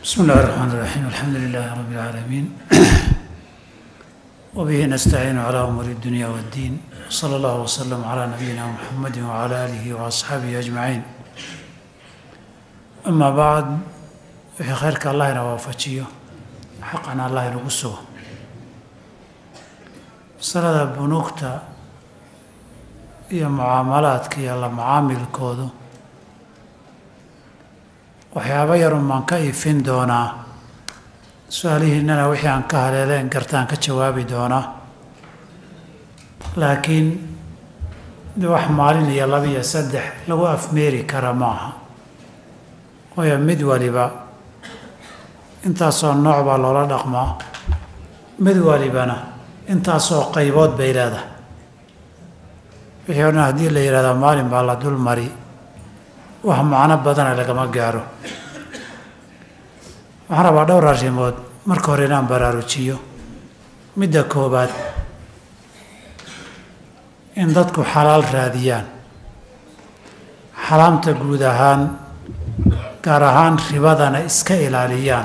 بسم الله الرحمن الرحيم الحمد لله رب العالمين وبه نستعين على أمور الدنيا والدين صلى الله وسلم على نبينا محمد وعلى آله وأصحابه أجمعين أما بعد wixii khayrka allah ina waafajiyo xaqana allah inagu sugo masalada bunuugta iyo mucaamalaadka iyo la macaamilkoodu waxyaabo yarun baan ka ifin doonaa su-aalihiinana wixii aan ka haleeleen gartaan ka jawaabi doonaa laakiin de wax maalin iyo laba iyo saddex lagu afmeeri kara maaha waayo mid waliba intaasoo nooc baa loola dhaqmaa mid walibana intaasoo qaybood bay leedahay wixii o dhan haddii la yidhahdaa maalin baa la dul mari wax macno badana lagama gaaro waxaan rabaa dhowr arrimood marka hore inaan baraarujiyo midda koobaad in dadku xalaal raadiyaan xalaamta guud ahaan gaar ahaan ribadana iska ilaaliyaan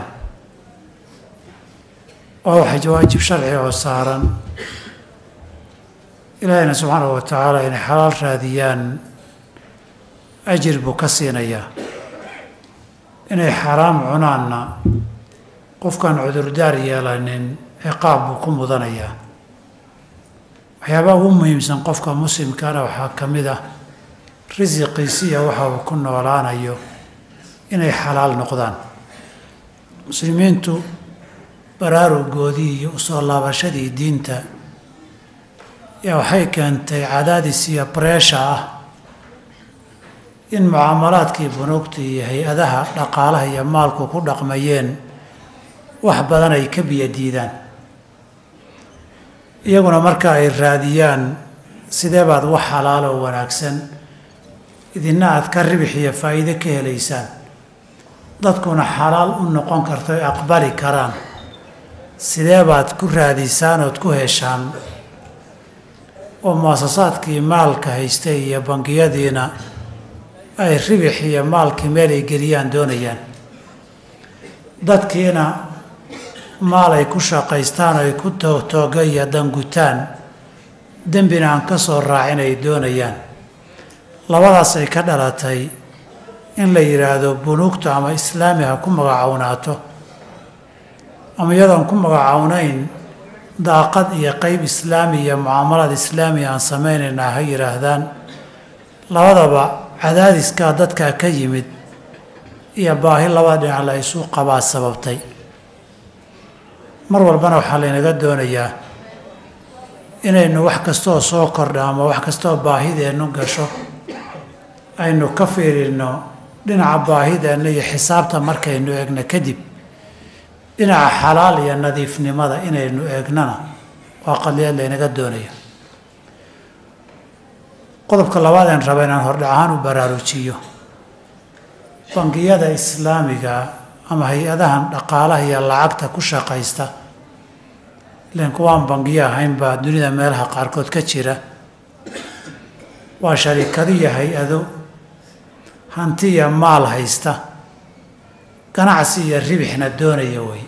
waa waxa waajib sharci oo saaran ilaahayna subxaanahu wa tacaala inay xalaal raadiyaan ajir buu ka siinayaa inay xaraam cunaanna qofkaan cudurdaar yeelanin ciqaab buu ku mudanayaa waxyaabaha ugu muhiimsan qofka muslimkana waxaa ka mid ah risiqiisiya waxa uu ku noolaanayo inay xalaal noqdaan muslimiintu baraarugoodii iyo usoo laabashadii diinta yaa waxay keentay cadaadis iyo bareesha ah in mucaamalaadkii bunuugta iyo hay-adaha dhaqaalaha iyo maalku ku dhaqmayeen wax badan ay ka biyadiidaan iyaguna marka ay raadiyaan sidee baad wax xalaalo wanaagsan idina aad ka ribix iyo faa'iide ka helaysaan dadkuna xalaal u noqon karto ay aqbali karaan sidee baad ku raadisaan ood ku heshaan oo muasasaadkii maalka haystay iyo bangiyadiina ay ribix iyo maalkii meel ay geliyaan doonayaan dadkiina maal ay ku shaqaystaan ay ku toogtooga iyo dangutaan dembina aan ka soo raacin ay doonayaan labadaas ay ka dhalatay in la yidhaahdo bunuugta ama islaami ha ku magacawnaato ama iyadoon ku magacawnayn daaqad iyo qeyb islaami iyo mucaamalaad islaami aan samaynaynaa ha yidhaahdaan labadaba cadaadiskaa dadkaa ka yimid iyo baahi labada dhinac la isu qabaa sababtay mar walbana waxaa laynaga doonayaa inaynu wax kastooo soo kordha ama wax kastooo baahideennu gasho aynu ka fiirinno dhinaca baahideenna iyo xisaabta markaynu eegno kadib dhinaca xalaal iyo nadiifnimada inaynu eegnana waa qadiyad laynaga doonaya qodobka labaadeen raba inaan hordhac ahaan u baraarujiyo bangiyada islaamiga ama hay-adahan dhaqaalaha iyo lacagta ku shaqaysta ilan kuwaan bangiyo ahayn baa dunida meelaha qaarkood ka jira waa sharikado iyo hay-ado hanti iyo maal haysta ganacsi iyo ribixna doonaya wey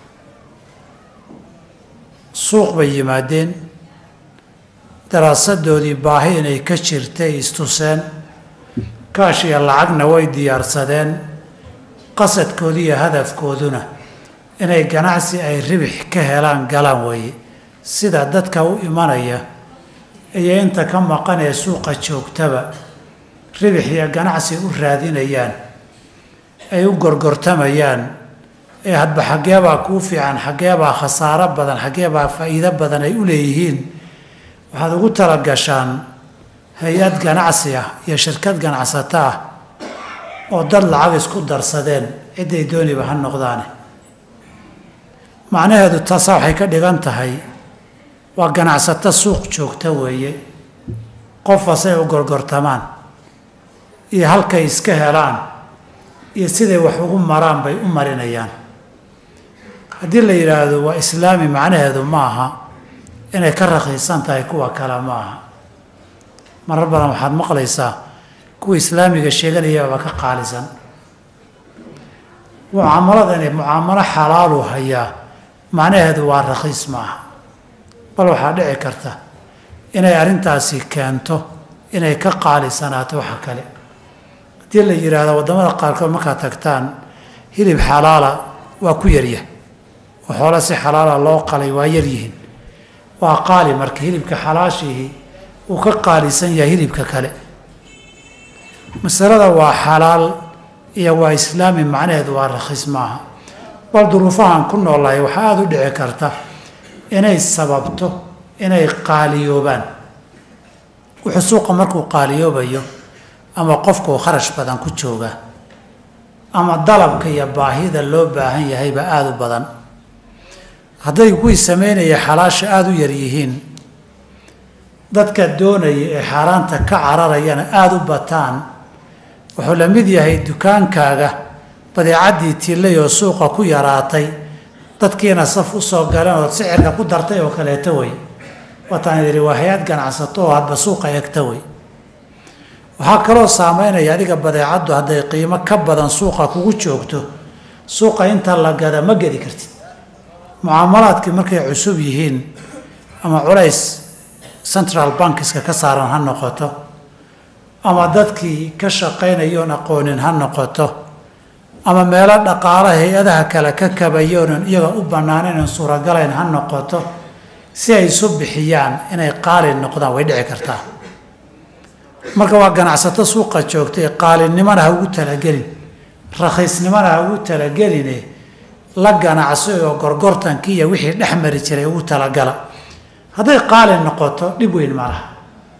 suuq bay yimaadeen daraasadoodii baahi inay ka jirtay istuseen kaash iyo lacagna way diyaarsadeen qasadkoodi iyo hadafkooduna inay ganacsi ay ribix ka helaan galaan weeye sida dadka u imanaya iyo inta ka maqan ee suuqa joogtaba ribix iyo ganacsi u raadinayaan ay u gorgortamayaan ee hadba xaggeebaa kuu fiican xaggeebaa khasaaro badan xaggeebaa faa'iido badan ay u leeyihiin waxaad ugu talagashaan hay-ad ganacsi ah iyo shirkad ganacsato ah oo dad lacag isku darsadeen cidday dooniba ha noqdaane macnaheedu taasa waxay ka dhigan tahay waa ganacsato suuq joogta weeye qof asay u gorgortamaan iyo halkay iska helaan iyo siday wax ugu maraan bay u marinayaan haddii la yidhaahdo waa islaami macnaheedu ma aha inay ka raqiisan tahay kuwa kale ma aha marar badan waxaad maqlaysaa kuwa islaamiga sheeganayababa ka qaalisan mucaamaladani mucaamalo xalaalu hayaa macnaheedu waa rakhiis maaha bal waxaa dhici karta inay arrintaasi keento inay ka qaalisanaato waxa kale haddii la yidhaahdo waddamada qaarkood markaad tagtaan hilib xalaala waa ku yaryah oo xoolo si xalaala loo qalay waa yaryihiin waa qaali marka hilibka xalaashihii uu ka qaalisan yahay hilibka kale masalada waa xalaal iyo waa islaami macnaheedu waa rakhiis maaha bal duruufahan ku noolahay waxaa aada u dhici karta inay sababto inay qaaliyoobaan wuxuu suuqa markuu qaaliyoobayo ama qofkuu kharash badan ku joogaa ama dalabka iyo baahida loo baahan yahayba aada u badan hadday kuwii sameynaya xalaasha aada u yar yihiin dadka doonaya ee xaaraanta ka cararayana aada u bataan wuxuu la mid yahay dukaankaaga badeecaddii tillay oo suuqa ku yaraatay dadkiina saf u soo galeen ood sicirka ku dartay oo kaleeto wey wataan idhi waa hay-ad ganacsato oo hadba suuqa egta wey waxaa kaloo saameynaya adiga badeecaddu hadday qiimo ka badan suuqa kugu joogto suuqa inta la gada ma gedi kartid mucaamalaadkii markay cusub yihiin ama culays central bankiska ka saaran ha noqoto ama dadkii ka shaqaynayoon aqoonin ha noqoto ama meelo dhaqaalo hay-adaha kale ka kabayoonan iyaga u bannaaneyn suuragalayn ha noqoto si ay isu bixiyaan inay qaali noqdaan way dhici kartaa marka waa ganacsato suuqa joogtay qaalinimona ha ugu talagelin rakhiisnimona ha ugu talageline la ganacso oo gorgortankii iyo wixii dhex mari jiray ugu talagala hadday qaali noqoto dhib weyn ma laha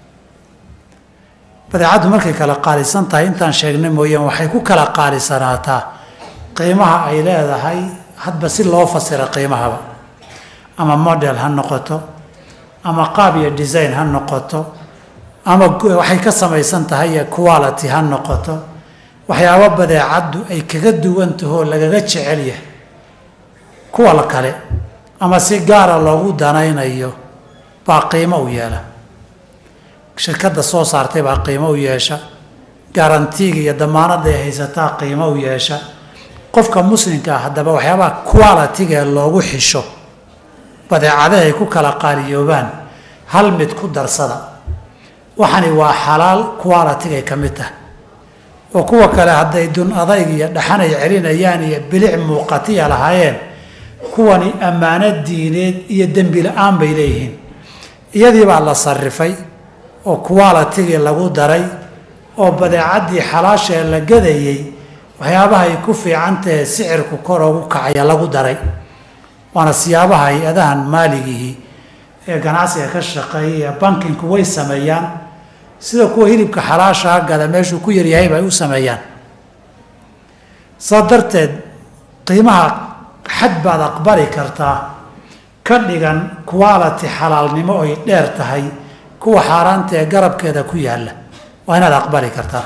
badeecaddu markay kala qaalisan tahay intaan sheegnay mooyaan waxay ku kala qaalisanaataa qiimaha ay leedahay hadba si loo fasira qiimahaba ama model ha noqoto ama qaab iyo design ha noqoto ama waxay ka samaysan tahay iyo quality ha noqoto waxyaabo badeecaddu ay kaga duwan tahoo lagaga jecel yahay kuwa la kale ama si gaara loogu danaynayo baa qiimo u yeela shirkadda soo saartay baa qiimo u yeesha garantiiga iyo damaanadda ay haysataa qiimo u yeesha qofka muslimka ah haddaba waxyaabaha qualitiga ee loogu xisho badeecadaha ay ku kala qaaliyoobaan hal mid ku darsada waxani waa xalaal qualitigay ka mid tahay oo kuwa kale hadday dun adayg iyo dhaxan ay celinayaan iyo bilic muuqatiya lahaayeen kuwani ammaano diineed iyo dembi la-aan bay leeyihiin iyadii baa la sarifay oo qualitigii lagu daray oo badeecaddii xalaashaee la gadayey waxyaabaha ay ku fiican tahe sicirku kor ugu kacaya lagu daray waana siyaabaha hay-adahan maaligihii ee ganacsiga ka shaqeeyay ee bankinku way sameeyaan sida kuwa hilibka xalaashaa gada meeshuu ku yaryahayba ay u sameeyaan saa darteed qiimaha xad baad aqbali kartaa ka dhigan quality xalaalnimo ay dheer tahay kuwa xaaraanta ee garabkeeda ku yaalla waa inaad aqbali kartaa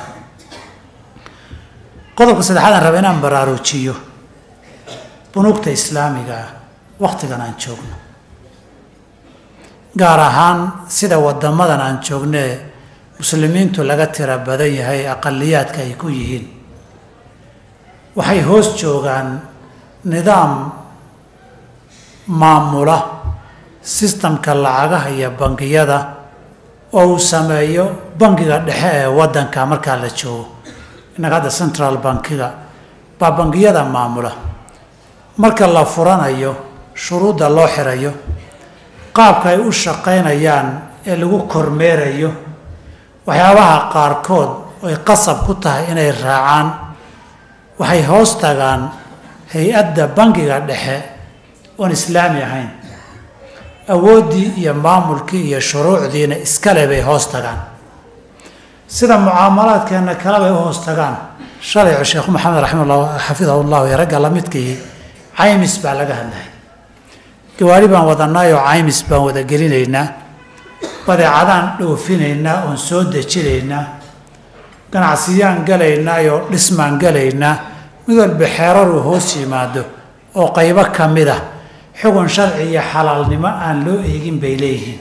qodobka saddexaadaan raba inaan baraarujiyo bunuugta islaamiga ah wakhtigan aan joogno gaar ahaan sida wadamadan aan joognee muslimiintu laga tira badan yahay aqaliyaadka ay ku yihiin waxay hoos joogaan nidaam maamula sistamka lacagaha iyo bangiyada oo uu sameeyo bangiga dhexe ee wadanka markaa la joogo innaga hadda central bankiga baa bangiyada maamula marka la furanayo shuruudda loo xirayo qaabka ay u shaqaynayaan ee lagu kormeerayo waxyaabaha qaarkood ay qasab ku tahay inay raacaan waxay hoos tagaan hay-adda bangiga dhexe oon islaami ahayn awooddii iyo maamulkii iyo shuruucdiina iskale bay hoos tagaan sida mucaamalaadkeenna kale bay u hoos tagaan shalay sheekhu maxamed raximala xafidahu llahu iyo ragga lamidkii caymis baa laga hadlay gawaari baan wadanaayoo caymis baan wada gelinaynaa badeecadaan dhoofinaynaa oon soo dejinaynaa ganacsiyaan galaynaayoo dhismaan galaynaa mid walba xeeraruu hoos yimaado oo qaybo ka mid ah xugun sharci iyo xalaalnimo aan loo eegin bay leeyihiin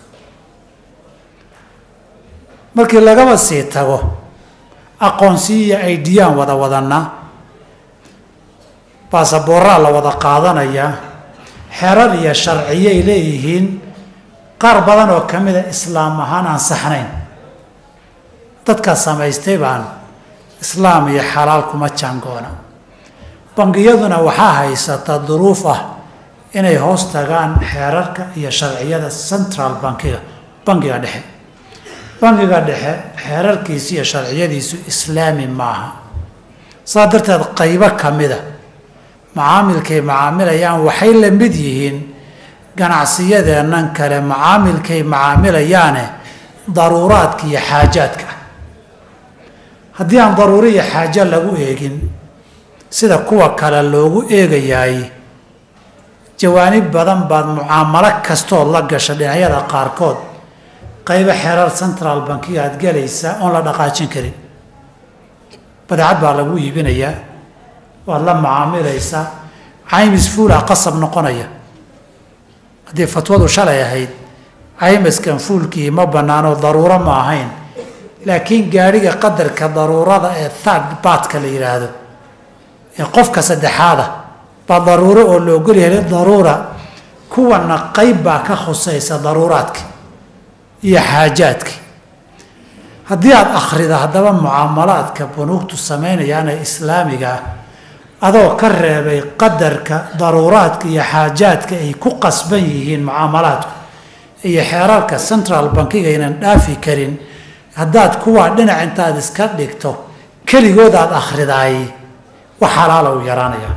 markii lagaba sii tago aqoonsi iyo aydiyaan wada wadanaa baasaboorraa la wada qaadanayaa xerar iyo sharciyay leeyihiin qaar badan oo ka mida islaam ahaan aan saxnayn dadkaa samaystay baan islaam iyo xalaal kuma jaangoona bangiyaduna waxaa haysata duruuf ah inay hoos tagaan xeerarka iyo sharciyada central bankiga bankiga dhexe bankiga dhexe xeerarkiisu iyo sharciyadiisu islaami maaha saa darteed qaybo ka mida macaamilkay macaamilayaan waxay la mid yihiin ganacsiyadeennan kale macaamilkay macaamilayaane daruuraadka iyo xaajaadka haddii aan daruuro iyo xaajo lagu eegin sida kuwa kale loogu eegayaay jawaanib badan baad mucaamalo kastood la gasha dhinacyada qaarkood qaybo xerar central bankiga aad gelaysaa oon la dhaqaajin karin badeecad baa lagu iibinayaa waad la macaamilaysaa caymis fuula qasab noqonaya haddii fatwadu shalay ahayd caymiskan fuulkii ma bannaano daruuro ma ahayn laakiin gaadhiga qadarka daruurada ee third batka la yidhaahdo ee qofka saddexaada baa daruuro oo la ogol yahay daruura kuwana qayb baa ka khusaysa daruuraadka iyo xaajaadka haddii aada akhrida haddaba mucaamalaadka bunuugtu samaynayaana islaamiga ah adoo ka reebay qadarka daruuraadka iyo xaajaadka ay ku qasban yihiin mucaamalaadku iyo xeerarka central bankiga aynan dhaafi karin haddaad kuwaa dhinac intaad iska dhigto keligood aada akhridaay wax xalaala u yaraanaya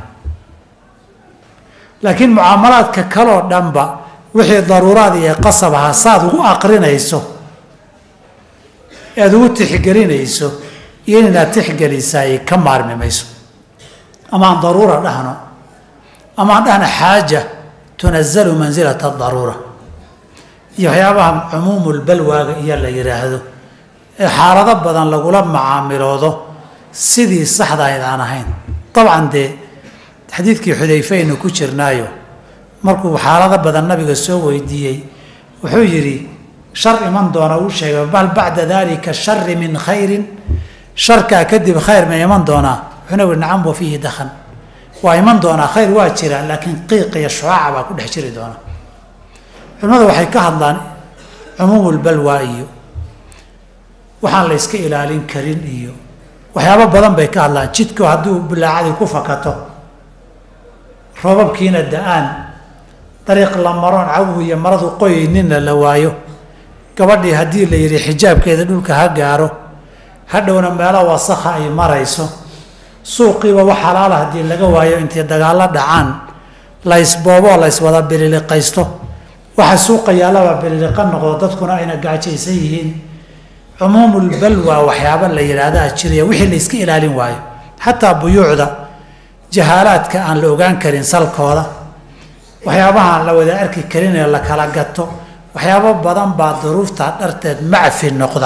laakiin mucaamalaadka kaloo dhanba wixii daruuraad iyo qasab aha saaad ugu aqrinayso aada ugu tixgelinayso iyo inaad tixgelisaay ka maarmi mayso ama aan daruura dhahno ama aan dhahno xaaja tunazalu mansilata daruura iyo waxyaabaha cumuumulbalwaaga iyo la yidhaahdo ee xaalado badan lagula macaamiloodo sidii saxdahayd aan ahayn dabcan dee xadiidkii xudayfe aynu ku jirnaayo markuu xaalado badan nabiga soo weydiiyey wuxuu yidhi shar iman doona uu sheegay bal bacda dalika shari min khayrin sharkaa kadib khayr ma iman doonaa wuxuuna yihi nacam wa fiihi dakhan waa iman doonaa khayr waa jira laakiin qiiq iyo shucaaca baa ku dhex jiri doona culimmadu waxay ka hadlaan cumuumulbalwaa iyo waxaan la yska ilaalin karin iyo waxyaabo badan bay ka hadlaan jidku haddii bilaacadii ku fakato roobabkiina da-aan dariiq la maroon cawhu iyo maradu qoyninna la waayo gabadhii haddii la yidhi xijaabkeeda dhulka ha gaaro hadhowna meelo wasakha ay marayso suuqiiba wax xalaala haddii laga waayo intay dagaallo dhacaan la ysbooboo la yswada bililiqaysto waxa suuqa yaallaba bililiqa noqdo dadkuna ayna gaajaysan yihiin cumuumulbalwa waxyaaba la yidhaahdaa jiraya wixii la yska ilaalin waayo xataa buyuucda jahaalaadka aan la ogaan karin salkooda waxyaabahaan la wada arki karin ee la kala gato waxyaabo badan baa duruufta dharteed macfi noqda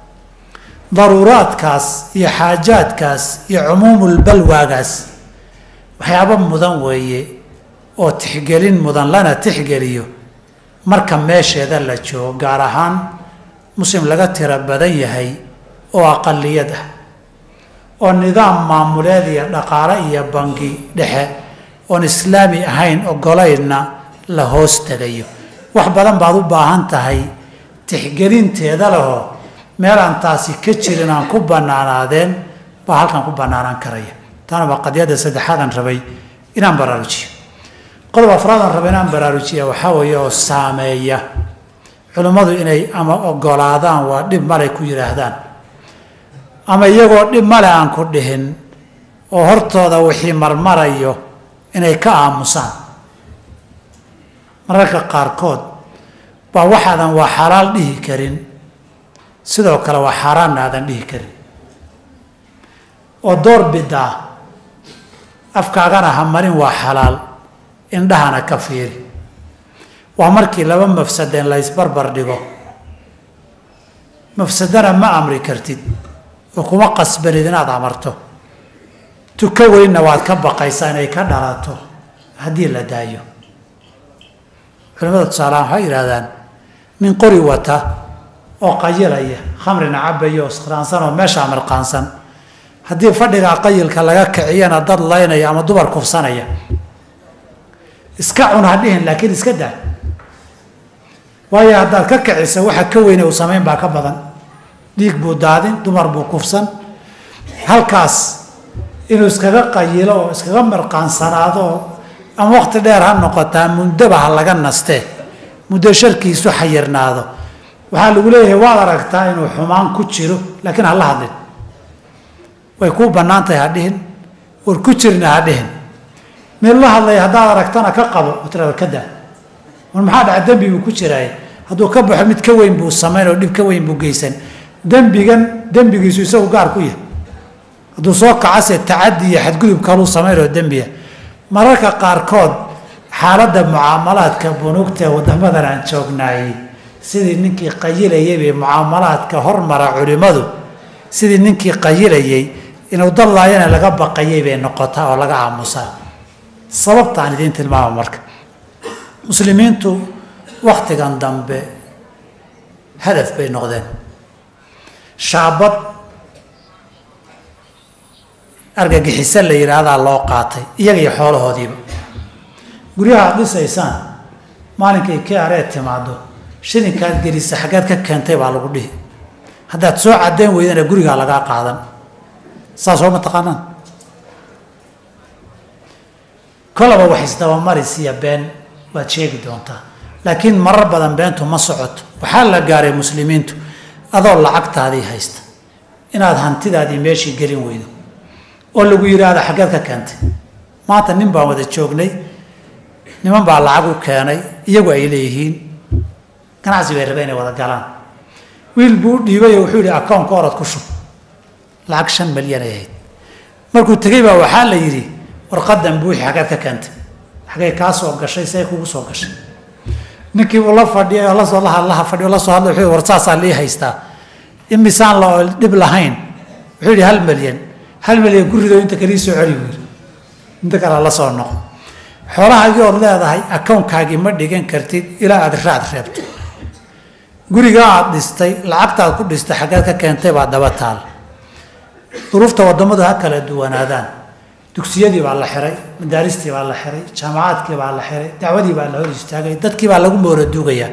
daruuraadkaas iyo xaajaadkaas iyo cumuumulbalwaagaas waxyaabo mudan weeye oo tixgelin mudan lana tixgeliyo marka meesheeda la joogo gaar ahaan muslim laga tiro badan yahay oo aqaliyad ah oo nidaam maamuleed iyo dhaqaale iyo bangi dhexe oon islaami ahayn ogolaynna la hoos tegayo wax badan baad u baahan tahay tixgelinteeda lehoo meel aan taasi ka jirin aan ku bannaanaadeen baa halkan ku bannaanaan karaya taana waa qadiyadda saddexaadan rabay inaan baraarujiyo qodob afraadaan rabay inaan baraarujiya waxaa weeye oo saameeya culimmadu inay ama ogolaadaan waa dhib malay ku yidhaahdaan ama iyagoo dhib male aan ku dhihin oo hortooda wixii marmarayo inay ka aamusaan mararka qaarkood baa waxaadan waa xalaal dhihi karin sidoo kale waa xaaraanna aadan dhihi karin oo door bidaa afkaagana ha marin waa xalaal indhahana ka fiiri waa markii laba mafsadeen la ysbarbar dhigo mafsadana ma amri kartid oo kuma qasbanid inaad amarto tuko weynna waad ka baqaysaa inay ka dhalato haddii la daayo culimada tusaalahaan waxay yidhahdaan nin qori wata oo qayilaya khamrina cabaya oo skraansan oo meeshaa mirqaansan haddii fadhigaa qayilka laga kiciyana dad laynaya ama dumar kufsanaya iska cun ha dhihin laakiin iska daa waayo haddaad ka kicisa waxa ka weyne uu samayn baa ka badan dhiig buu daadin dumar buu kufsan halkaas inuu iskaga qayilo oo iskaga mirqaansanaado oo ama waqti dheer ha noqotaa mundaba ha laga nastee muddo sharkiisu xayirnaado waxaa lagu leeyahay waad aragtaa inuu xumaan ku jiro laakiin hala hadlin way kuu bannaan tahay ha dhihin war ku jirna ha dhihin mid la hadlaya haddaad aragtana ka qabo oo tirada ka daa war maxaa dhaca dembi buu ku jiraay hadduu ka baxo mid ka weyn buu samayn oo dhib ka weyn buu geysan dembigan dembigiisu isagu gaar ku yahay hadduu soo kacase tacadi iyo xadgudub kaluu samayn oo dembiya mararka qaarkood xaaladda mucaamalaadka bunuugta ee wadamadan aan joognaayey sidii ninkii qayilayay bay mucaamalaadka hormara culimmadu sidii ninkii qayilayay inuu dallaayana laga baqayay bay noqotaa oo laga aamusaa sababta aan idiin tilmaama marka muslimiintu waktigan dambe hadaf bay noqdeen shaabad argagixiso la yidhaahdaa loo qaatay iyaga iyo xoolahoodiiba guryaha aad dhisaysaan maalinkay kii aree timaado shilinkaad gelisa xaggeed ka keentay baa lagu dhihi haddaad soo caddayn weydana gurigaa lagaa qaadan saas oo ma taqaanaan kolaba wax isdabamaris iyo been waad sheegi doontaa laakiin marar badan beentu ma socoto waxaa la gaaray muslimiintu adoo lacagtaadii haysta inaad hantidaadii meeshii gelin weydo oo lagu yidhaahda xaggeed ka keentay maanta nin baan wada joognay niman baa lacag u keenay iyagu ay leeyihiin ganacsi bay rabeen inay wada galaan wiil buu u dhiibayo wuxuu yihi akoonka orod ku shub lacag shan malyan ay ahayd markuu tegey baa waxaa la yidhi warqadan buuxi xaggeed ka keentay xaggay kaa soo gashay see kugu soo gashay ninkii uu la fadhiyay oo lasoo laha fadhiyo la soo hadlay wuxuu war saasaa lii haystaa imisaan la dhib lahayn wuxuu yidhi hal malyan hal malyan gurido inta kalii soo celi buu yidhi inta kale la soo noqo xoolahaagii ood leedahay akownkaagii ma dhigan kartid ilaa aad raad reebto gurigaa aad dhistay lacagtaad ku dhistay xaggeed ka keentay baa daba taal duruufta waddamadu ha kala duwanaadaan dugsiyadii baa la xiray madaaristii baa la xiray jaamacaadkii baa la xiray dacwadii baa la hor istaagay dadkii baa lagu mooraduugayaa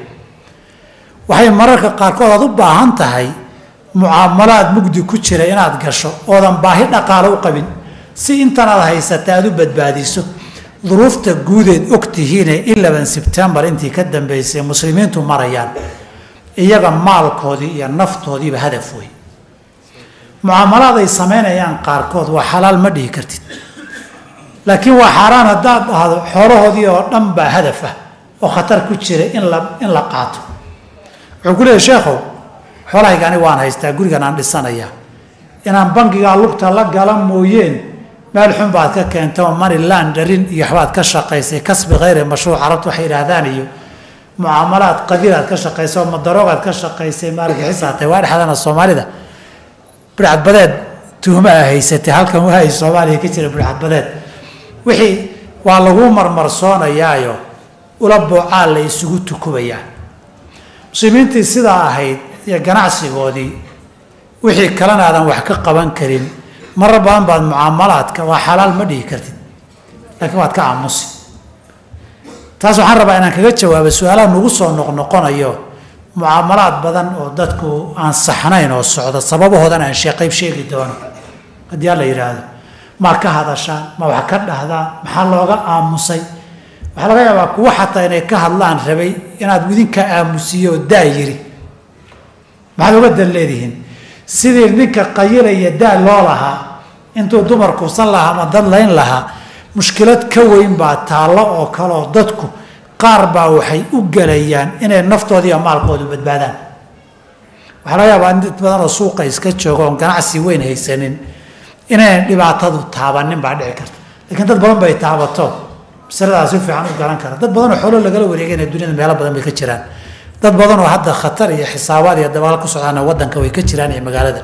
waxay mararka qaarkood aad u baahan tahay mucaamalaad mugdi ku jira inaad gasho oodan baahi dhaqaalo u qabin si intanaad haysata aad u badbaadiso duruufta guudeed og tihiine ilaban sebtembar intii ka dambeysay muslimiintu marayaan iyaga maalkoodii iyo naftoodiiba hadaf wey mucaamalaad ay samaynayaan qaarkood waa xalaal ma dhihi kartid laakiin waa xaaraan haddaad dhahdo xoolahoodii oo dhan baa hadaf ah oo khatar ku jira in la in la qaato wuxuu ku leeyahy sheekhow xoolahayga ani waan haystaa gurigan aan dhisanayaa inaan bangigaa lugta la gala mooyeen meel xun baad ka keentay oo maniland dharin iyo waxbaad ka shaqaysay kasbi khayre mashruuc carabtu waxay yidhaahdaan iyo mucaamalaad qadiiraad ka shaqaysay oo madaroogaad ka shaqaysay maalgixisaatay waa dhexdana soomaalida bidcadbadeed tuhma a haysatay halkan wahay soomaaliya ka jira bidcadbadeed wixii waa lagu marmarsoonayaayo ula boocaa la isugu tukubayaa muslimiintii sidaa ahayd iyo ganacsigoodii wixii kalena aadan wax ka qaban karin marar badan baad mucaamalaadka waa xalaal ma dhihi kartid laakiin waad ka aamusi taas waxaan rabaa inaan kaga jawaabo su-aalaha nagu soo noqnoqonayo mucaamalaad badan oo dadku aan saxnayn oo socda sababahoodan aan sheeqayb sheegi doono haddii alla yidhaahdo maa ka hadashaan ma wax ka dhahdaan maxaa looga aamusay waxaa laga yaabaa kuwa xataa inay ka hadlaan rabay inaad idinka aamusiyo oo daa yiri maxaad uga dan leedihiin sidii ninka qayilaya daa loo lahaa intuu dumar kubsan lahaa ama dad layn lahaa mushkilad ka weyn baa taallo oo kale oo dadku qaar baa waxay u gelayaan inay naftooda iyo maalkoodu badbaadaan waxaa laga yaabaa in dad badan oo suuqa iska jooga oon ganacsi weyn haysanin inaynan dhibaatadu taabanin baa dhici karta laakiin dad badan bay taabato masaladaas si fiican u garan kara dad badan oo xoolo lagala wareegayna dunyada meelo badan bay ka jiraan dad badan oo hadda khatar iyo xisaabaad iyo dabaal ku socdaana wadanka way ka jiraan iyo magaalada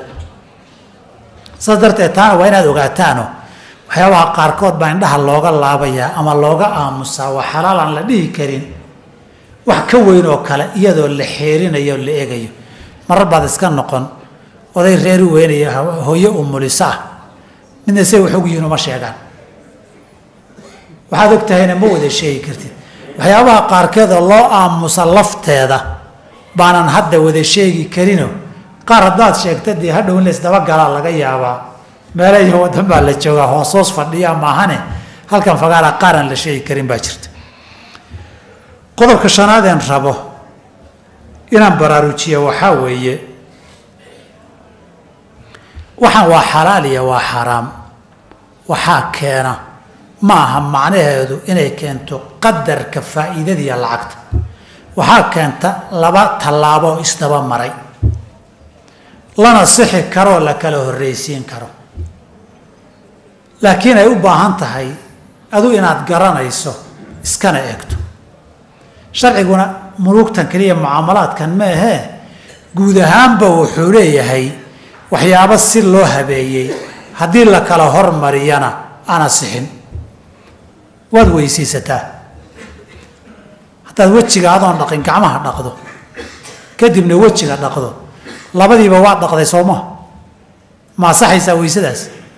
saas darteed taana waa inaad ogaataano waxyaabaha qaarkood baa indhaha looga laabayaa ama looga aamusaa waa xalaal aan la dhihi karin wax ka weyn oo kale iyadoo la xeerinayo o la eegayo marar baad iska noqon oday reeri weynaya hooyo umuliso ah midna say wax og yihiin uma sheegaan waxaad og tahayna ma wada sheegi kartid waxyaabaha qaarkeeda loo aamusa lafteeda baanan hadda wada sheegi karino qaar haddaad sheegta dee hadhow in laysdabagalaa laga yaabaa meela iyo wadan baa la joogaa hoosoos fadhiya maahane halkan fagaara qaaraan la sheegi karin baa jirta qodobka shanaadeen rabo inaan baraarujiya waxaa weeye waxaan waa xalaal iyo waa xaraam waxaa keena ma aha macnaheedu inay keento qadarka faa'iidadiiyo lacagta waxaa keenta laba tallaabo oo isdaba maray lana sixi karoo la kala horreysiin karo laakiin ay u baahan tahay adu inaad garanayso iskana eegto sharciguna muluugtan keliya mucaamalaadkan ma ahee guud ahaanba wuxuu leeyahay waxyaabo si loo habeeyey haddii la kala hormariyana ana sixin waad weysaysataa haddaad wejiga adoon dhaqin gacmaha dhaqdo kadibna wejiga dhaqdo labadiiba waad dhaqday soo maha ma asaxaysaa weysadaas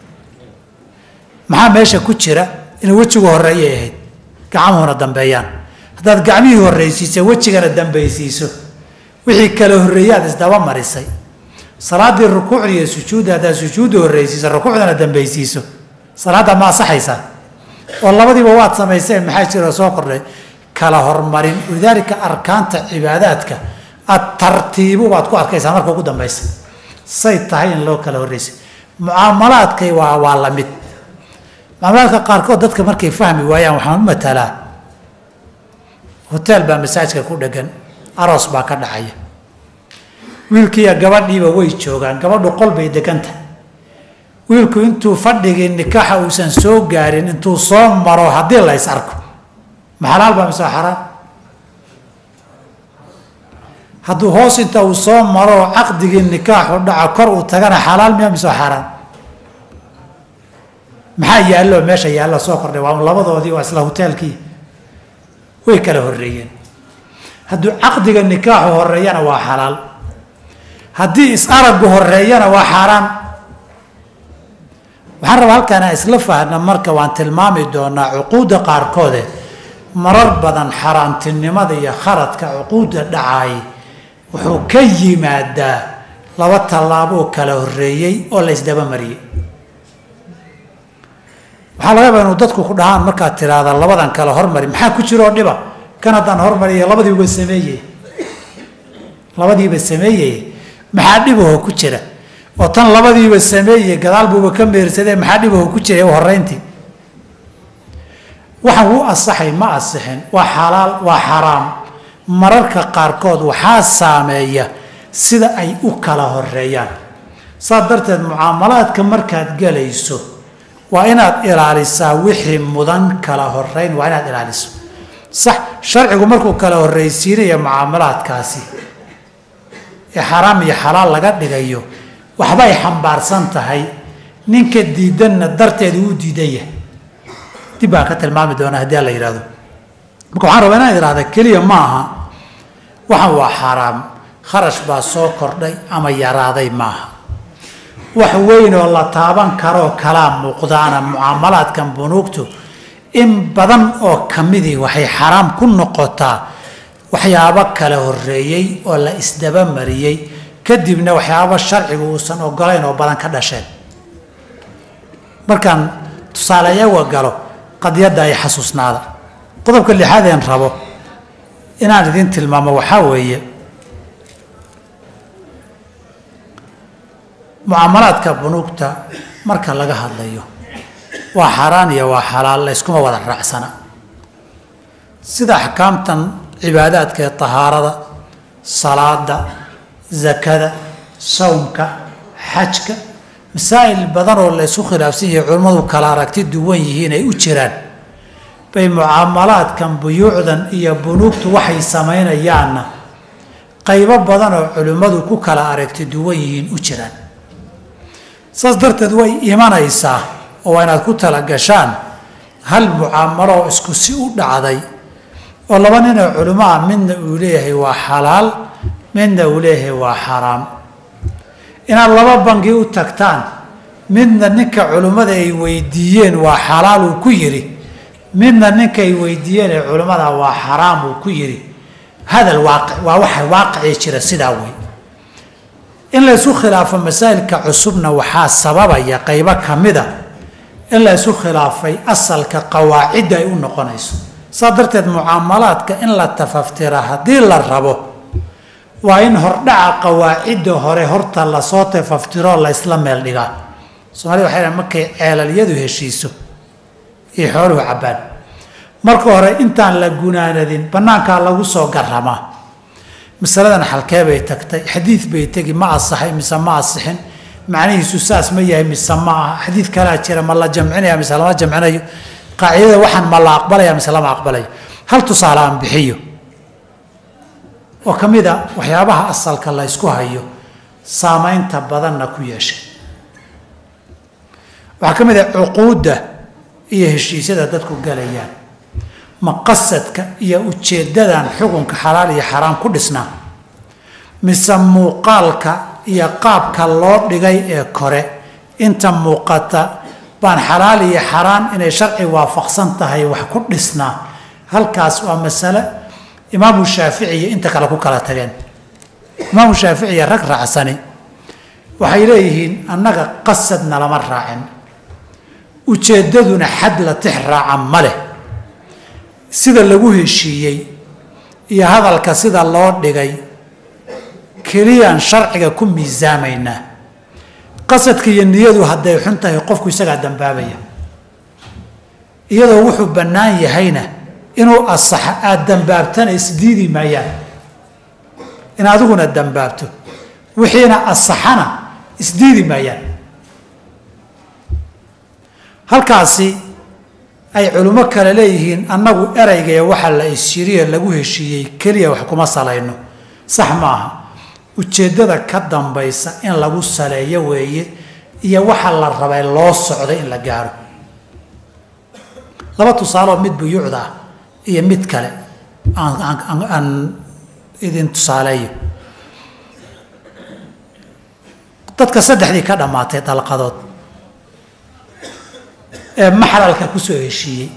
maxaa meesha ku jira inay wejigu horreeyay ahayd gacmuhuna dambeeyaan haddaad gacmihii horreysiiso wejigana dambaysiiso wixii kala horreeyaad isdaba marisay salaaddii rukuucda iyo sujuudda haddaad sujuudda horreysiiso rukuucdana dambaysiiso salaadda ma asaxaysaa oo labadiiba waad samayseen maxaa jira soo kordhay kala hormarin walidaalika arkaanta cibaadaadka ad tartiibu baad ku arkaysaa marka ugu dambaysa say tahay in loo kala horreysay mucaamalaadkay waa waa la mid mucaamalaadka qaarkood dadka markay fahmi waayaan waxaan u matalaa hoteel baa masaajka ku dhegan aroos baa ka dhacaya wiilkiiyo gabadhiiba way joogaan gabadhu qol bay degan tahay wiilku intuu fadhigii nikaaxa uusan soo gaarin intuu soo maro haddii la ys arko ma xalaal baa mise xaraan hadduu hoos inta uu soo maro caqdigii nikaaxu dhaco kor uu tagana xalaal miya mise xaraan maxaa yaallo meesha yaallo soo kordhay waa labadoodii waa isla hoteelkii way kala horreeyeen hadduu caqdiga nikaaxu horeeyana waa xalaal haddii is-araggu horeeyana waa xaaraan waxaan rabaa halkaan isla fahna marka waan tilmaami doonaa cuquudda qaarkoode marar badan xaaraantinimada iyo khaladka cuquudda dhacaay wuxuu ka yimaadaa laba tallaaboo kala horreeyey oo la ysdaba mariyey waxaa laga yaabaa inuu dadku ku dhahaan markaad tiraahda labadan kale hormari maxaa ku jira oo dhiba kan haddaan hormariya labadiiba sameeye labadiiba sameeyey maxaa dhibaho ku jira oo tan labadiiba sameeye gadaal buuba ka meersadee maxaa dhibaho ku jira horeyntii waxaan wuu asaxay ma asixin waa xalaal waa xaraam mararka qaarkood waxaa saameeya sida ay u kala horeeyaan saas darteed mucaamalaadka markaad gelayso waa inaad ilaalisaa wixii mudan kala horeyn waa inaad ilaaliso sax sharcigu markuu kala horreysiinayo mucaamalaadkaasi ee xaraam iyo xalaal laga dhigayo waxbay xambaarsan tahay ninka diidanna darteedu uu diidan yahay dib baan ka tilmaami doonaa haddii la yidhahdo marka waxaan rabaa inaan idhahda keliya ma aha waxaan waa xaaraam kharash baa soo kordhay ama yaraaday maaha wax weyn oo la taaban karoo kalaa muuqdaana mucaamalaadkan bunuugtu in badan oo kamidii waxay xaraam ku noqotaa waxyaabo kala horeeyey oo la isdaba mariyey kadibna waxyaabo sharcigu uusan ogolayn oo badan ka dhasheen markaan tusaaleyaga galo qadiyadda ay xasuusnaada qodobka lixaadeen rabo inaan idin tilmaamo waxaa weeye mucaamalaadka bunuugta marka laga hadlayo waa xaaraan iyo waa xalaal layskuma wada raacsana sida axkaamtan cibaadaadka ee tahaarada salaada zakada sawmka xajka masaa'il badan oo laysku khilaafsan yahay culimmadu kala aragti duwan yihiin ay u jiraan bay mucaamalaadkan buyuucdan iyo bunuugtu waxay samaynayaanna qaybo badan oo culimmadu ku kala aragti duwan yihiin u jiraan saas darteed way imanaysaa oo waa inaad ku talagashaan hal mucaamalo oo isku si u dhacday oo laba ninoo culimo ah midna uu leeyahay waa xalaal midna uu leeyahay waa xaraam inaad laba bangi u tagtaan midna ninka culimmada ay weydiiyeen waa xalaal uu ku yidhi midna ninka ay weydiiyeen ee culimmada waa xaraam uu ku yidhi hadal waaqi waa waxa waaqicii jira sidaa wey in laysu khilaafo masaa'ilka cusubna waxaa sababaya qaybo ka mida in laysu khilaafay asalka qawaacidda ay u noqonayso saa darteed mucaamalaadka in la tafaftira haddii la rabo waa in hordhaca qawaacidda hore horta lasoo tafaftiroo la ysla meel dhigaa soomaalida waxay dhahan markay ceelalyadu heshiiso iyo xooluhu cabbaan marka hore intaan la gunaanadin bannaankaa lagu soo garamaa masaladan xalkee bay tagtay xadiid bay tegi ma asaxay mise ma asixin macnihiisu saas ma yahay mise ma aha xadiid kalaa jira ma la jamcinaya mise lama jamcinayo qaacidada waxaan ma la aqbalaya mise lama aqbalayo hal tusaale aan bixiyo oo ka mid a waxyaabaha asalka la ysku hayo saamaynta badanna ku yeeshay waxaa ka mid ah cuquudda iyo heshiisyada dadku galayaan maqasadka iyo ujeeddadan xukunka xalaal iyo xaraam ku dhisnaa mise muuqaalka iyo qaabka loo dhigay ee kore inta muuqata baan xalaal iyo xaraan inay sharci waafaqsan tahay wax ku dhisnaa halkaas waa masale imaamu shaafici iyo inta kale ku kala tageen imaamu shaafici iyo rag raacsani waxay leeyihiin annaga qasadna lama raacin ujeeddaduna xad la tix raaca ma leh sida lagu heshiiyey iyo hadalka sida loo dhigay keliyaan sharciga ku miisaamaynaa qasadka iyo niyadu hadday xun tahay qofku isagaa dambaabaya iyadoo wuxuu bannaan yahayna inuu asaxa aada dambaabtana isdiidi maayaan in adiguna dambaabto wixiina asaxana isdiidi maayaan halkaasi ay culimo kale leeyihiin annagu ereygae waxa la isyiriye lagu heshiiyey keliya wax kuma salayno sax maaha ujeeddada ka dambaysa in lagu saleeyo weeye iyo waxa la rabay loo socday in la gaaro laba tusaaloo mid buyuucda ah iyo mid kale aan idin tusaaleeyo dadka saddexdii ka dhammaatay dalqadood ee maxlalka kusoo heshiiyey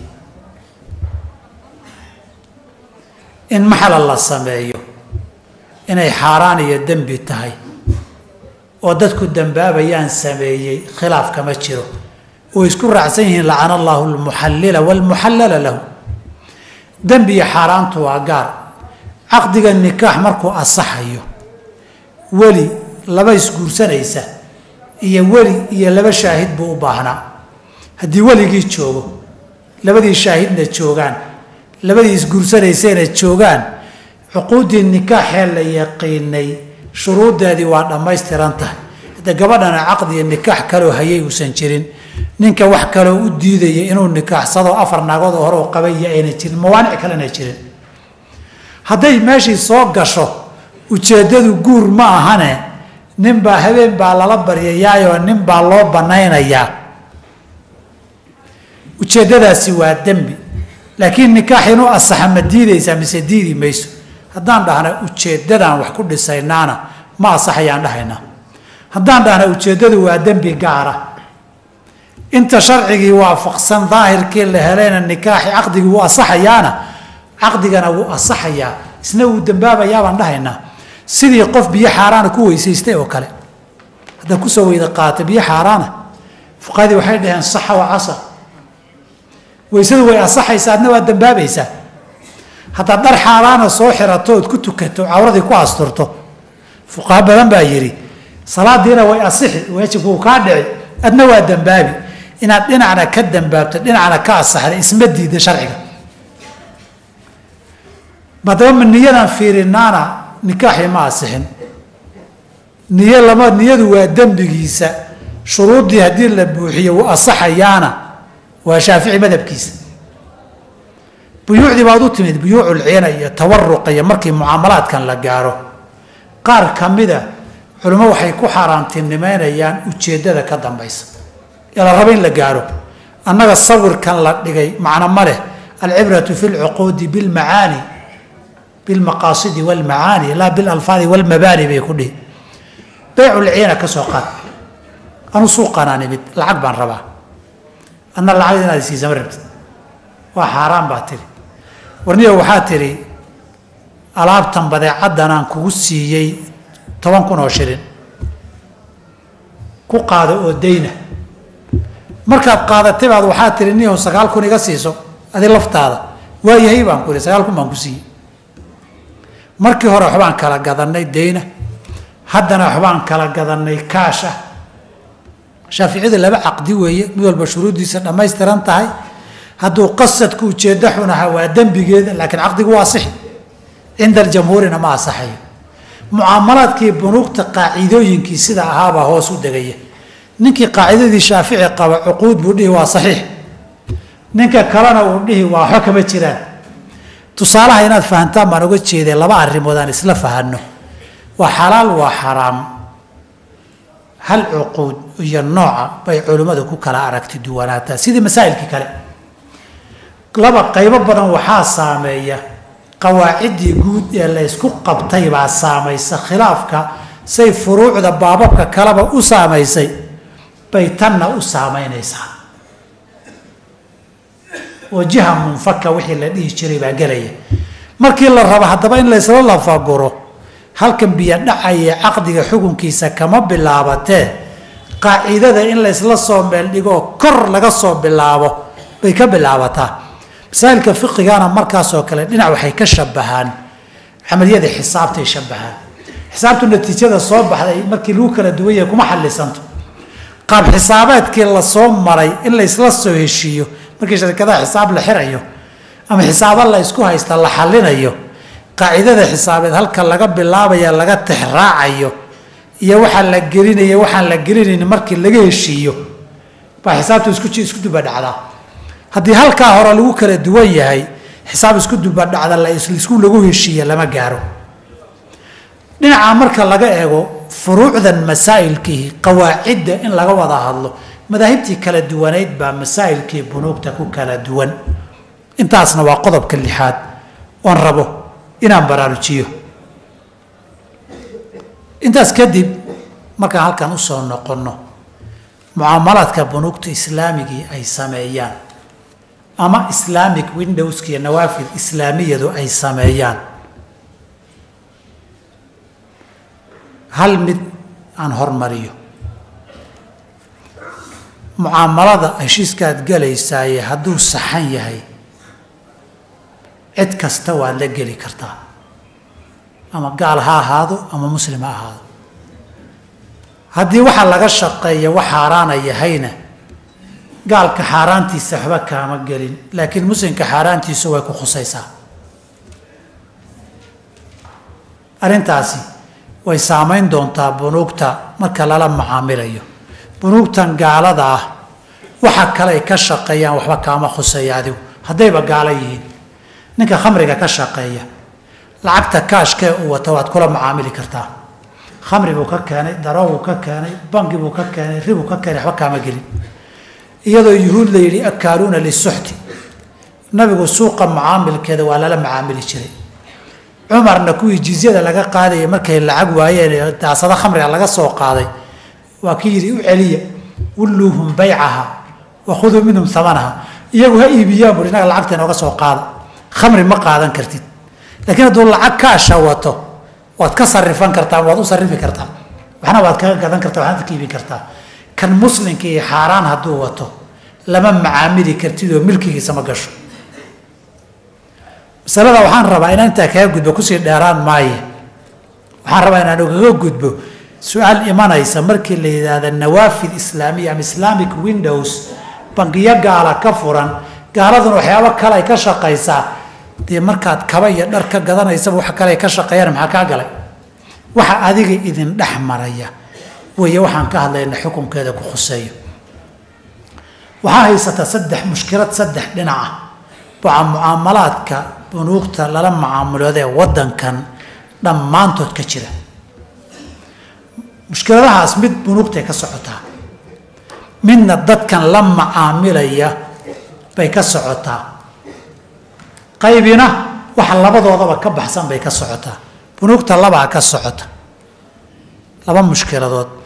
in maxlal la sameeyo inay xaaraan iyo dembi tahay oo dadku dembaabayaan sameeyey khilaaf kama jiro oo isku raacsan yihiin lacana allahu almuxallila waalmuxallala lahu dembi iyo xaaraantu waa gaar caqdiga nikaax markuu asaxayo weli laba isguursanaysa iyo weli iyo laba shaahid buu u baahnaa haddii weligii joogo labadii shaahidna joogaan labadii isguursanaysayna joogaan cuquuddii nikaaxee la yaqiinay shuruuddeedii waa dhammaystiran tahay hadde gabadhana caqdiga nikaax kaloo hayay uusan jirin ninka wax kaloo u diidaya inuu nikaaxsado afar naagood oo hore oo qabaya ayna jirin mawaanic kalena jirin hadday meeshii soo gasho ujeeddadu guur ma ahane ninbaa habeen baa lala baryayaayoo nin baa loo bannaynayaa ujeeddadaasi waa dembi laakiin nikaax inuu asaxa ma diidaysaa mise diidi mayso haddaan dhahna ujeeddadaan wax ku dhisaynaana ma asaxayaan dhahaynaa haddaan dhahna ujeeddadu waa dembi gaara inta sharcigii waafaqsan daahirkii la helayna nikaaxi caqdigii wuu asaxayaana caqdigana wuu asaxayaa isna wuu dembaabayaa baan dhahaynaa sidii qof biyo xaaraana ku weysaystay oo kale haddaad kusoo weyda qaata biyo xaaraana fuqahadii waxay dhaheen saxa wa casa weysadu way asaxaysaa adna waa dembaabaysaa haddaad dhar xaaraana soo xirato ood ku tukato cawradii ku asturto fuqaha badan baa yidhi salaadiina way asixi waajibku uu kaa dhici adna waa dembaabi inaad dhinacna ka dambaabto dhinacna ka asaxda isma diida sharciga maadaba ma niyadan fiirinaana nikaaxii ma asixin niyo lama niyadu waa dembigiisa shuruuddii haddii la buuxiyo wuu asaxayaana waa shaafici madhabkiisa buyuucdii baad u timid buyuuculciina iyo tawaruqa iyo markii mucaamalaadkan la gaaro qaar ka mida culimo waxay ku xaaraantinimeynayaan ujeeddada ka dambaysa ee la rabo in la gaaro annaga sawirkan la dhigay macno ma leh alcibratu fi lcuquudi bilmacaani bilmaqaasidi walmacaani laa bilalfaadi walmabaani bay ku dhihi beyculciina ka soo qaad anu suuqanaan imid lacag baan rabaa adna lacag inaad isiisama rabtid waa xaaraan baa tiri warniyo waxaa tidhi alaabtan badeecaddan aan kugu siiyey toban kun oo shilin ku qaado oo dayna markaad qaadatay baad waxaa tihi niyahu sagaal kun iga siiso adi laftaada waayahay baan ku ihi sagaal kun baan ku siiyey markii hore waxbaan kala gadanay dayna haddana waxbaan kala gadanay kaash ah shaaficiyada laba caqdi weeye mid walba shuruuddiisa dhammaystiran tahay hadduu qasadku ujeeddo xun ahaa waa dembigeeda laakiin caqdigu waa sixi cinda aljamhuurina ma asaxayo mucaamalaadkii bunuugta qaacidooyinkii sida ahaabaa hoos u degaya ninkii qaacidadii shaafici qaba cuquud buu dhihi waa saxiix ninka kalena uu dhihi waa waxba kama jiraan tusaalaha inaad fahantaan baan uga jeeday laba arrimood aan isla fahanno waa xalaal waa xaraam hal cuquud iyo nooca bay culimmadu ku kala aragti duwanaataa sidii masaa'ilkii kale laba qaybo badan waxaa saameeya qawaaciddii guud ee la ysku qabtay baa saamaysa khilaafka say furuucda baababka kaleba u saamaysay bay tanna u saamaynaysaa oo jiha munfaka wixii la dhihi jiray baa gelaya markii la rabo haddaba in laysla lafaguro halkan biyo dhacaya caqdiga xukunkiisa kama bilaabatee qaacidada in laysla soo meel dhigoo kor laga soo bilaabo bay ka bilaabataa masaa'ilka fiqigana markaasoo kale dhinac waxay ka shabahaan camaliyada xisaabtay shabahaan xisaabtu natiijada soo baxday markii lagu kala duwan yahay kuma xallisanto qaab xisaabeedkii lasoo maray in laysla soo heshiiyo markii sharikadaha xisaab la xirayo ama xisaabo la isku haysta la xallinayo qaacidada xisaabeed halka laga bilaabaya laga tixraacayo iyo waxaa la gelinaya waxaan la gelinayn markii laga heshiiyo baa xisaabtu isku isku dubadhacdaa haddii halkaa hore lagu kala duwan yahay xisaab isku dubadhacda laisku lagu heshiiya lama gaaro dhinaca marka laga eego furuucdan masaa'ilkii qawaacidda in laga wada hadlo madaahibtii kala duwanayd baa masaa'ilkii bunuugta ku kala duwan intaasna waa qodobka lixaad oon rabo inaan baraarujiyo intaas kadib markaan halkan usoo noqonno mucaamalaadka bunuugta islaamigii ay sameeyaan ama islamic windowska iyo nawaafid islaamiyadu ay sameeyaan hal mid aan hormariyo mucaamalada heshiiskaad galaysaaye hadduu saxan yahay cid kasta waad la geli kartaa ama gaal ha ahaado ama muslim ha ahaado haddii waxaa laga shaqeeya wax xaaraana yahayna gaalka xaaraantiisa waxba kaama gelin laakiin muslimka xaaraantiisu way ku khusaysaa arrintaasi way saamayn doontaa bunuugta marka lala macaamilayo bunuugtan gaalada ah waxa kale ay ka shaqeeyaan waxba kaama khuseeya adigu haddayba gaalo yihiin ninka khamriga ka shaqeeya lacagta kaashkee uu wato waad kula macaamili kartaa khamri buu ka keenay daro buu ka keenay bangi buu ka keenay ribuu ka keenay waxba kaama gelin iyadoo yuhuud la yidhi akaaluuna lisuxti nabigu suuqa macaamilkeeda waa lala macaamili jiray cumarna kuwii jizyada laga qaadayay markay lacag waayeen daasado khamriga laga soo qaaday waa kii yidhi u celiya wulluuhum baycaha wa khuduu minhum amanaha iyagu ha iibiyaan buri innaga lacagta inooga soo qaada khamri ma qaadan kartid laakiin hadduu lacag kaasha wato waad ka sarifan kartaa waad u sarifi kartaa waxna waad kaga gadan kartaa waxnaad ka iibin kartaa kan muslimka iyo xaaraan hadduu wato lama macaamili kartid oo milkigiisa ma gasho masalada waxaan rabaa inaan intaa kaga gudbo kusii dheeraan maaye waxaan rabaa inaan ugaga gudbo su-aal imanaysa markii la yidhaahda nawaafid islaamiya ama islamic windows bangiyo gaala ka furan gaaladuna waxyaabo kale ay ka shaqaysaa dee markaad kaba iyo dhar ka gadanaysaba wax kale ay ka shaqeeyaan maxaa kaa galay waxa adiga idin dhex maraya weeye waxaan ka hadlayna xukunkeeda ku khuseeyo waxaa haysata saddex mushkilad saddex dhinac ah baa mucaamalaadka bunuugta lala macaamulooda ee waddankan dhammaantood ka jira mushkiladahaas mid bunuugtay ka socotaa midna dadkan la macaamilaya bay ka socotaa qaybina waxa labadoodaba ka baxsan bay ka socotaa bunuugta labaa ka socota laba mushkiladood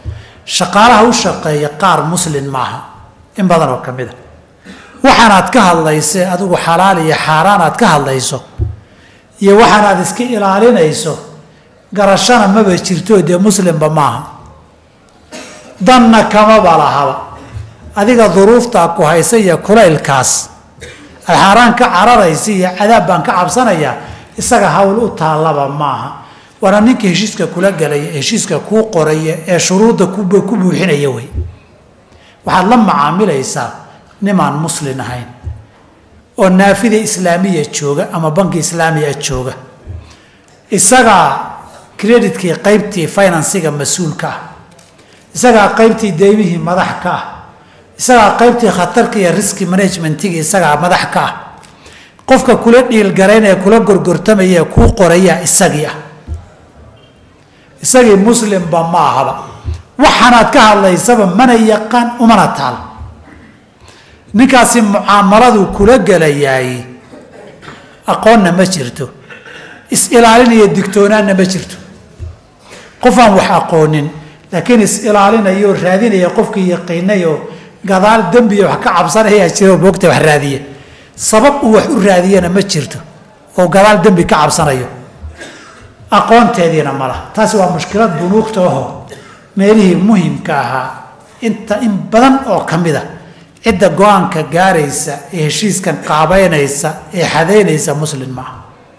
shaqaalaha u shaqeeya qaar muslin maaha in badan oo ka mid a waxaanaad ka hadlayse adigu xalaal iyo xaaraan aad ka hadlayso iyo waxaanaad iska ilaalinayso garashana maba jirto dee muslimba maaha danna kamaba lahaba adiga duruuftaa ku haysa iyo kulaylkaas aad xaaraan ka cararaysa iyo cadaab baan ka cabsanayaa isaga hawl u taallaba maaha waana ninka heshiiska kula gelaya heshiiska kuu qoraya ee shuruudda ku buuxinaya wey waxaad la macaamilaysaa nimaan muslin ahayn oo naafida islaamiya jooga ama banki islaamiya jooga isagaa creditkii qaybtii finansiga mas-uulka ah isagaa qaybtii deymihii madax ka ah isagaa qaybtii khatarka iyo riski managementigi isagaa madax ka ah qofka kula dhiilgarayn ee kula gorgortamaya ee kuu qoraya isagii ah isagii muslimba ma ahaba waxaanaad ka hadlaysaba mana yaqaan umana taal ninkaasi mucaamaladu kula gelayaay aqoonna ma jirto is-ilaalin iyo digtoonaanna ma jirto qof aan wax aqoonin laakiin is-ilaalinayo raadinaya qofkii yaqiinay oo gadaal dembiya wax ka cabsanayaa jira moogta wax raadiya sabab uu wax u raadiyana ma jirto oo gadaal dembi ka cabsanayo aqoonteediina ma laha taasi waa mushkilad bunuugta aho meelihii muhimka ahaa inta in badan oo ka mid a cidda go-aanka gaaraysa ee heshiiskan qaabeynaysa ee xadaynaysa muslim maaha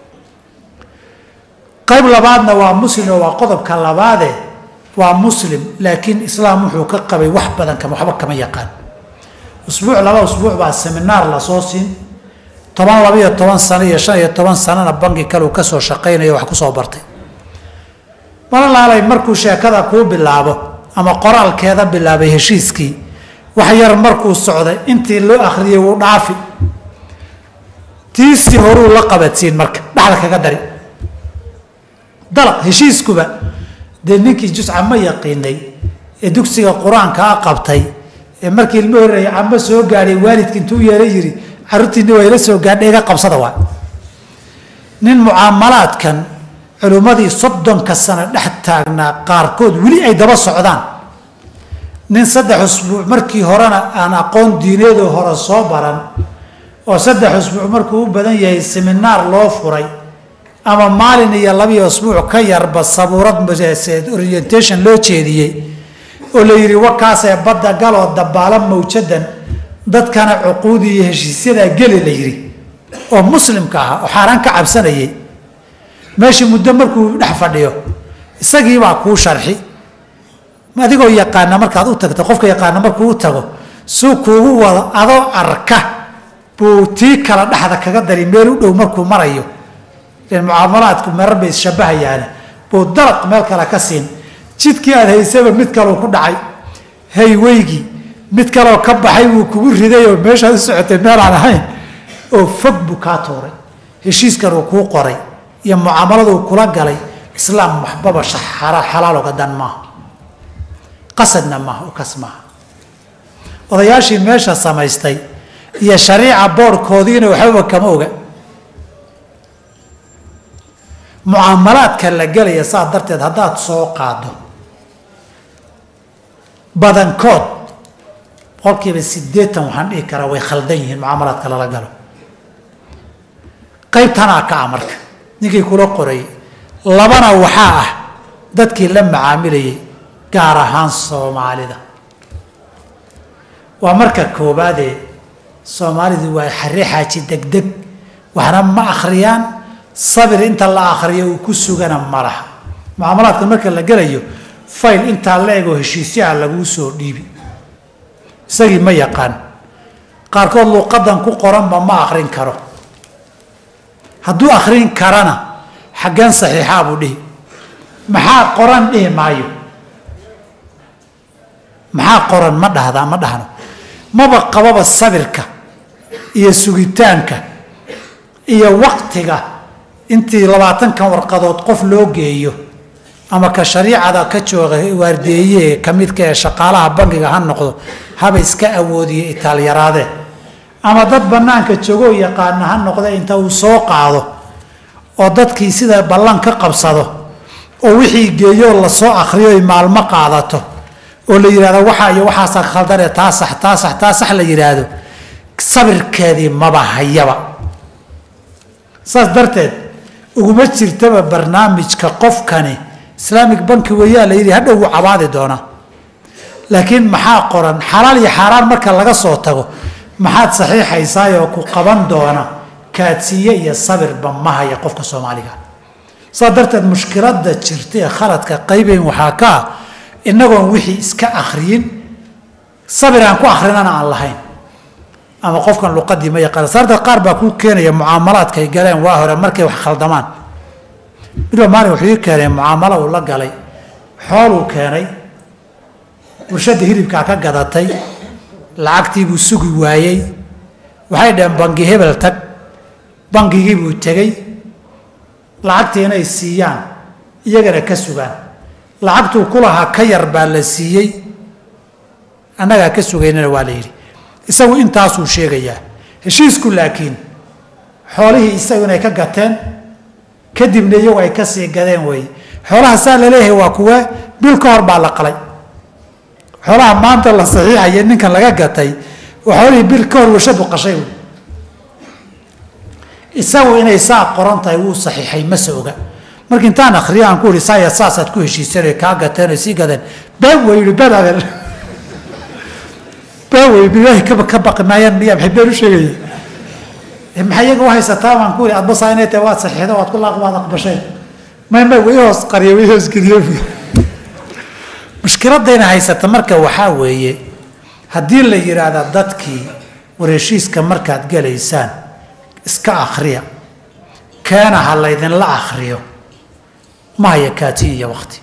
qayb labaadna waa muslim oo waa qodobka labaade waa muslim laakiin islaam wuxuu ka qabay wax badan kama waxba kama yaqaan usbuuc laba usbuuc baa seminaar lasoo siin toban laba iyo toban sano iyo shan iyo toban sanona banki kaleu kasoo shaqaynayo wax kusoo bartay malalaalay markuu sheekada kuu bilaabo ama qoraalkeeda bilaabay heshiiskii wax yar markuu socday intii loo akhriyay wuu dhaafi tiisii horuu la qabadsiin marka dhexda kaga dari dalaq heshiiskuba dee ninkii jusca ma yaqiinay ee dugsiga qur-aanka a qabtay ee markii ilmo horreeyay camo soo gaadhay waalidki intuu yeela yiri carruurtiini waa ila soo gaadhay iga qabsada waa nin mucaamalaadkan culimmadii soddonka sano dhex taagnaa qaarkood weli ay daba socdaan nin saddex usbuuc markii horena aan aqoon diineedoo hore soo baran oo saddex usbuuc markuu u badan yahay seminaar loo furay ama maalin iyo labiyo usbuuc ka yarba sabuurad orientation loo jeediyey oo la yidhi wakaasee badda galoo dabaala mawjadan dadkana cuquudi iyo heshiisyadaa geli la yidhi oo muslimka ahaa oo xaaraan ka cabsanayay meeshii muddo markuu dhex fadhiyo isagiibaa kuu sharxi adigoo yaqaana markaad u tagto qofka yaqaana markuu u tago suu kuugu wado adoo arka buu tii kala dhexda kaga dari meel u dhow markuu marayo mucaamalaadku merar bay isshabahayaane buu dalaq meel kale ka siin jidkii aad haysaba mid kaleu ku dhacay hayweygii mid kaleo ka baxay wuu kugu riday oo meeshaad u socotay meelaan ahayn oo fog buu kaa tuuray heshiiskan uu kuu qoray iyo mucaamaladu kula galay islaam waxbaba xalaal oga dan maaha qasadna maaha oo kas maaha odayaashii meesha samaystay iyo shariica boorhkoodiina waxbaba kama oga mucaamalaadka la gelaya saa darteed haddaad soo qaado badankood boqolkiiba siddeetan waxaan dhihi karaa way khaldan yihiin mucaamalaadka lala galo qaybtanaa ka ah marka ninkii kula qorayay labana waxaa ah dadkii la macaamilayay gaar ahaan soomaalida waa marka koobaadee soomaalidu waa xare xaaji degdeg waxna ma akhriyaan sabir inta la akhriyo uu ku sugana ma laha mucaamalaadka marka la gelayo fayl intaa la egoo heshiisyaha laguu soo dhiibi isagii ma yaqaan qaarkood luuqadan ku qoranba ma akhrin karo hadduu akhrin karana xaggan saxiixaa buu dhihi maxaa qoran dhihi maayo maxaa qoran ma dhahdaa ma dhahno maba qababa sabirka iyo sugitaanka iyo waqtiga intii labaatankan warqadood qof loo geeyo ama ka shariicada ka jooga waardeeye ka midka ee shaqaalaha bankiga ha noqdo haba iska awoodiyo itaalyaraadee ama dad bannaanka joogoo yaqaana ha noqda inta uu soo qaado oo dadkii sida ballan ka qabsado oo wixii geeyoo lasoo akhriyo ay maalmo qaadato oo la yidhahdo waxaa iyo waxaasaa khaldane taa sax taa sax taa sax la yidhaahdo sabirkeedii maba hayaba saas darteed uguma jirtaba barnaamijka qofkani islaamic banki weeyaa la yidhi hadhow wuu cabaadi doonaa laakiin maxaa qoran xalaal iyo xaaraan marka laga soo tago maxaad saxiixaysaayoo ku qaban doona kaadsiiye iyo sabirba ma haya qofka soomaaliga saas darteed mushkiladda jirta ee khaladka qaybayn waxaa ka ah inagoon wixii iska akhriyin sabir aan ku akhrinana aan lahayn ama qofkan luqadii ma yaqaan saarta qaar baa kuu keenaya mucaamalaadkay galeen waa hore markay wax khaldamaan midba maalin wuxuu ii keenay mucaamalo uu la galay xooluu keenay bulshada hilibkaa ka gadatay lacagtiibuu sugi waayey waxay dhaheen bangi hebel tag bangigiibuu tegey lacagtii inay siiyaan iyagana ka sugaan lacagtuu ku lahaa ka yar baa la siiyey annagaa ka sugaynana waa la yidhi isagu intaasuu sheegayaa heshiisku laakiin xoolihii isagu inay ka gateen kadibna iyagu ay ka sii gadeen weeye xoolaha saa laleeyahay waa kuwe bil ka hor baa la qalay xoolaha maanta la saxiixaya ninkan laga gatay waa xoolihii bil ka hor warshadu qashay wey isagu inay saa qoran tahay wuu saxiixay mase oga marka intaan akriyo aan ku ihi saaya saasaad ku heshiiseen kaa gateen oy sii gadeen been wey yihi been adeer been wey bilaahi kaba ka baqi maayaan miyaa maxay been u sheegaya maxay iyaga u haysataa baan ku ihi adbasaa inay tahay waad saxiixda waad ku laaq waad aqbasheen may may way hoos qariya way hoos geliyo mushkiladayna haysata marka waxaa weeye haddii la yidhaahda dadkii war heshiiska markaad gelaysaan iska akhriya keena ha laydinla akhriyo ma haya kaati iyo wakti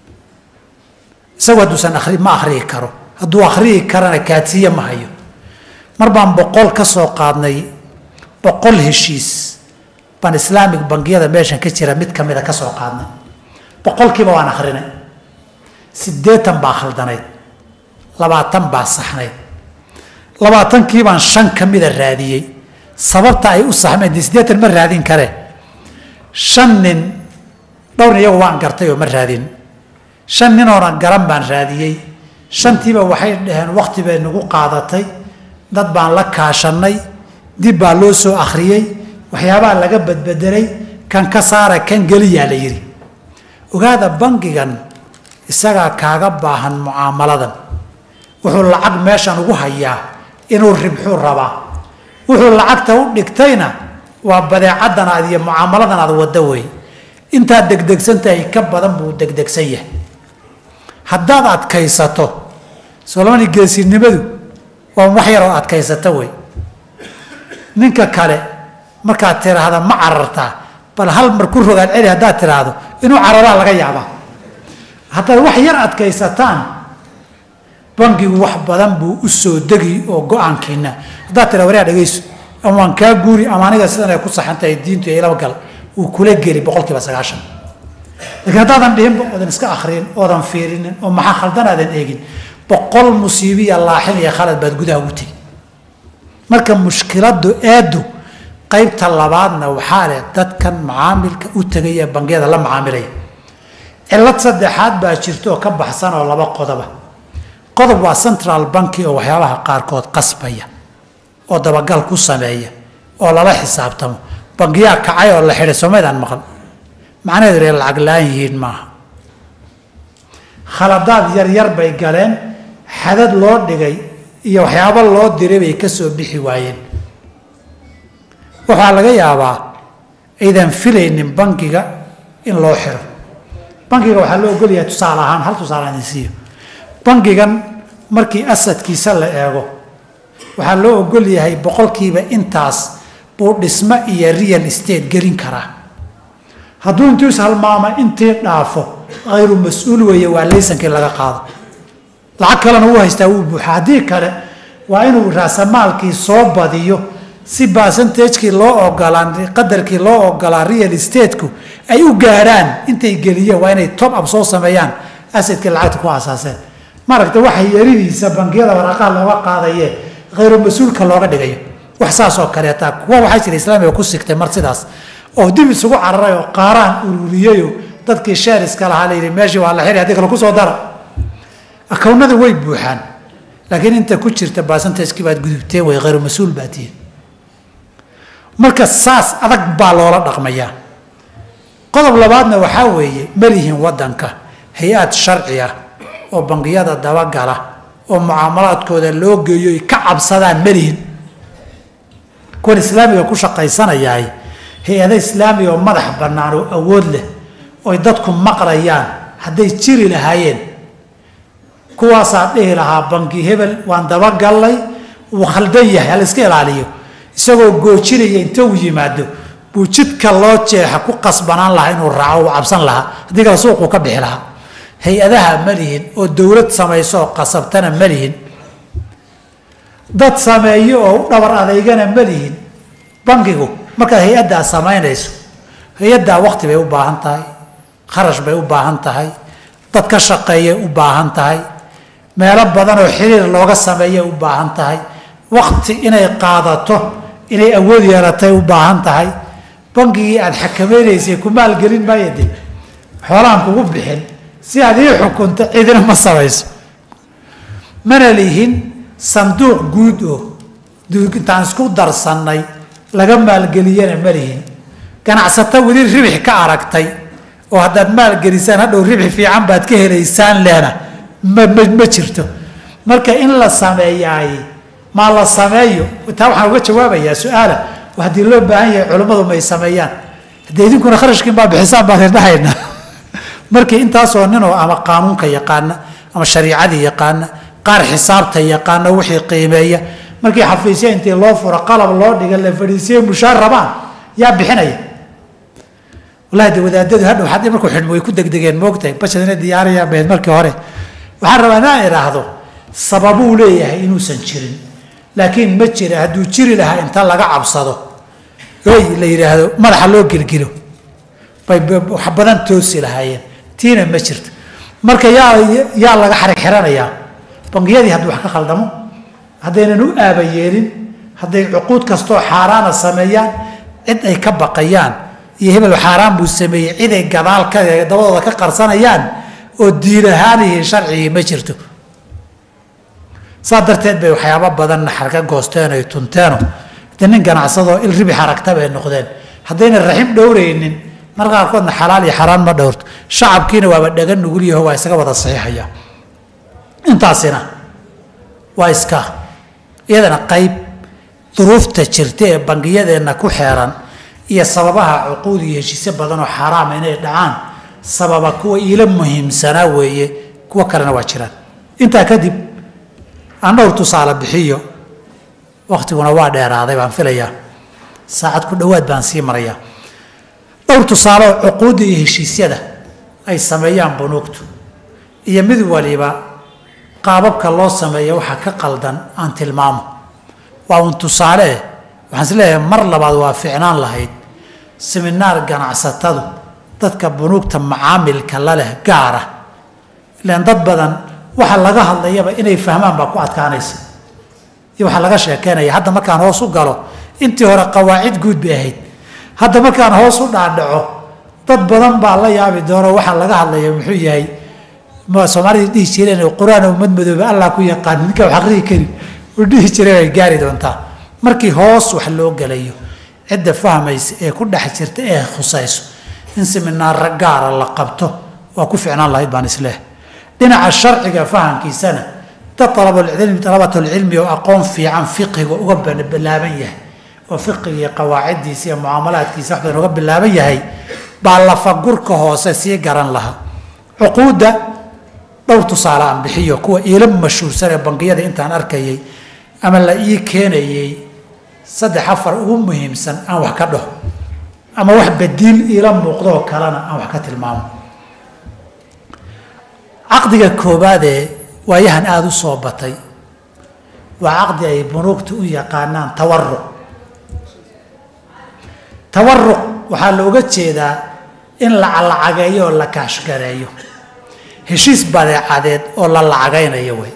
isagu hadduusan ari ma akhriyi karo hadduu akhriyi karana kaatiye ma hayo mar baan boqol ka soo qaadnay boqol heshiis baan islaamic bangiyada meeshan ka jira mid kamida ka soo qaadnay boqolkiiba waan akhrinay siddeetan baa khaldanayd labaatan baa saxnayd labaatankii baan shan ka mida raadiyey sababta ay u saxmeen dee siddeetan ma raadin kare shan nin dhowrn iyagu waan gartay oo ma raadin shan ninoona garan baan raadiyey shantiiba waxay dhaheen wakti bay nagu qaadatay dad baan la kaashanay dib baa loo soo akhriyey waxyaabaha laga badbedelay kan ka saara kan geliyaa la yidhi ogaada bangigan isagaa kaaga baahan mucaamaladan wuxuu lacag meeshan ugu hayaa inuu ribxuu rabaa wuxuu lacagta u dhigtayna waa badeecadan aad iyo mucaamaladan aad waddo wey intaad degdegsantahay ka badan buu degdegsan yahay haddaad adkaysato solomani geesinimadu waa wax yaroo adkaysato wey ninka kale markaad tiraahda ma carartaa bal hal mar ku rogaad celi haddaad tiraahdo inuu cararaa laga yaabaa haddaad wax yar adkaysataan bangigu wax badan buu u soo degi oo go-aankiina haddaad tira waryaa dhegayso ama waan kaa guuri ama aniga sidan ay ku saxantahay diintu iyo ilaba gal uu kula geli boqol kiiba sagaashan laakiin haddaadan dhihinba oodan iska akriyin oodan fiirinin oo maxaa khaldan aadan eegin boqol musiibiya laaxin iyo khalad baad gudaha ugu tegi marka mushkiladu eedu qaybta labaadna waxaa leh dadkan macaamilka u tegaya bangiyada la macaamilaya cilad saddexaad baa jirta oo ka baxsan oo laba qodoba qodob waa central banki oo waxyaabaha qaarkood qasbaya oo dabagal ku sameeya oo lala xisaabtamo bangiyaa kacay oo la xidhay soomaydaan maqal macnaheedu inay lacag la-aan yihiin maaha khaladaad yar yar bay galeen xadad loo dhigay iyo waxyaabo loo diray bay ka soo bixi waayeen waxaa laga yaabaa aydan filaynin bankiga in loo xiro bankiga waxaa loo ogolyahay tusaale ahaan hal tusaale idin siiyo bankigan markii asadkiisa la eego waxaa loo ogol yahay boqolkiiba intaas buu dhismo iyo real estate gelin karaa hadduu intuu ishalmaama intii dhaafo hayru mas-uul weeye waa laysankii laga qaado lacag kalena uu haystaa wuu buuxa haddii kale waa inuu raasamaalkii soo badiyo si basantajkii loo ogolaan qadarkii loo ogolaa real estateku ay u gaadhaan intay geliyeen waa inay top up soo sameeyaan asadkii lacagta ku asaaseen maaragta waxa yaridiisa bangiyada waraaqaha looga qaadaye hayru mas-uulka looga dhigayo wax saas oo kaleeta kuwa waxaa jira islaamiga ku sigtay mar sidaas oo dib isugu cararay oo qaaraan ururiyeyo dadkii sheeriska lahaa layidhi meeshii waa la xiri haddii kale kusoo dara akownada way buuxaan laakiin inta ku jirta basantajkii baad gudubteen way khayru mas-uul baa tihiin marka saas adag baa loola dhaqmayaa qodob labaadna waxaa weeye malihin waddanka hay-ad sharci ah oo bangiyada dabagala oo mucaamalaadkooda loo geeyo ay ka cabsadaan malihin kuwan islaamiga ku shaqaysanayahay hay-ada islaamiga oo madax bannaan oo awood leh oy dadku maqlayaan hadday jiri lahaayeen kuwaasaa dhihi lahaa banki hebel waan dabagallay wuu khaldan yahay hala iska ilaaliyo isagoo goojinaya inta uu yimaado buu jidka loo jeexa ku qasbanaan lahaa inuu raaco uu cabsan lahaa haddii kale suuquu ka bixi lahaa hay-adaha ma lihin oo dowlad samayso oo qasabtana ma lihin dad sameeyo oo u dhabar adeygana ma lihin bankigu markaad hay-addaa samaynayso hay-addaa wakti bay u baahan tahay kharash bay u baahan tahay dad ka shaqeeyay u baahan tahay meelo badan oo xiriir looga sameeyay u baahan tahay wakti inay qaadato inay awood yeelatay u baahan tahay bankigii aada xakamaynaysay ku maalgelin maayo de xoolaan kugu bixin si aad ii xukunto cidina ma samayso mana lihin sanduuq guud oo intaan isku darsannay laga maalgeliyana ma lihin ganacsato weli ribix ka aragtay oo haddaad maalgelisaan hadhow ribxi fiican baad ka helaysaan lehna ma ma ma jirto marka in la sameeyaay maa la sameeyo taa waxaan uga jawaabayaa su-aala haddii loo baahan yahay culimmadu may sameeyaan haddee idinkuna kharashkiin baa bixisaan baan idhahayna markii intaasoo ninoo ama qaanuunka yaqaana ama shariicadii yaqaana qaar xisaabta yaqaana wixii qiimeeya markii xafiisya intii loo furo qalab loo dhiga la fadhiisiye mushaar rabaan yaa bixinaya wallahi de wadaadadu hadhow haddii markuu xidhmo way ku degdegeen moogtahay bashadina diyaaraya beed markii hore waxaan rabaa inaan idhaahdo sababuu leeyahay inuusan jirin laakiin ma jira hadduu jiri lahaa inta laga cabsado oy la yidhaahdo madaxa loo gelgelo bay wax badan toosi lahaayeen tiina ma jirto marka yaa yaa laga xarig xiranayaa bangiyadii hadduu wax ka khaldamo haddaynan u aaba yeelin hadday cuquud kastoo xaaraana sameeyaan cid ay ka baqayaan iyo hebel xaaraan buu sameeyey ciday gadaal ka dabadooda ka qarsanayaan oo diin ahaan iyo sharcigii ma jirto saa darteed bay waxyaabo badanna xarka goosteen ay tunteeno de nin ganacsadoo il ribix aragta bay noqdeen haddayna raxim dhowraynin mar qaarkoodna xalaal iyo xaraan ma dhowrto shacabkiina waaba dhaga nugul yaho waa isaga wada saxiixaya intaasina waa iska iyadana qayb duruufta jirta ee bangiyadeenna ku xeeran iyo sababaha cuquud iyo heshiisyo badan oo xaaraama inay dhacaan sababa kuwa iila muhiimsanaa weeye kuwo kalena waa jiraan intaa kadib aan dhowr tusaale bixiyo waktiguna waa dheeraaday baan filayaa saacad ku dhowaad baan sii marayaa dhowr tusaale oo cuquudda iyo heshiisyada ay sameeyaan bunuugtu iyo mid waliba qaababka loo sameeya waxa ka qaldan aan tilmaamo waa uun tusaale eh waxaan is leeyahay mar labaad waa ficnaan lahayd seminaar ganacsatadu dadka bunuugta macaamilka la leh gaara ilaan dad badan waxa laga hadlayaba inay fahmaan baa ku adkaanaysa iyo waxaa laga sheekeynaya hadda markaan hoos u galo intii hore qawaacid guud bay ahayd hadda markaan hoos u dhaadhaco dad badan baa la yaabi doono waxaa laga hadlaya muxuu yahay soomaalida dhihi jireen qur-aan ummad madoobe allah ku yaqaan ninka wax aqrihi kari u dhihi jireen ay gaari doontaa markii hoos wax loo gelayo cidda fahmaysa ee ku dhex jirta ee khusayso in seminaara gaara la qabto waa ku ficnaan lahayd baan isleh dhinaca sharciga fahamkiisana dad alabalcilmi dalabatulcilmi oo aqoon fiican fiqiga uga bilaaban yahay oo fiqiga iyo qawaaciddiisa iyo mucaamalaadkiisa wax badan uga bilaaban yahay baa lafagurka hoose sii garan lahaa cuquudda dhowr tusaale aan bixiyo kuwa iila mashhuursan ee bangiyada intaan arkayay ama la ii keenayay saddex afar ugu muhiimsan aan wax ka dhaho ama wax badiil iila muuqdoo kalena aan wax ka tilmaamo caqdiga koobaadee waayahan aada u soo batay waa caqdi ay bunuugta u yaqaanaan tawaruq tawaruq waxaa looga jeedaa in la lacageeyo oo la kaashgareeyo heshiis badeecadeed oo la lacagaynayo wey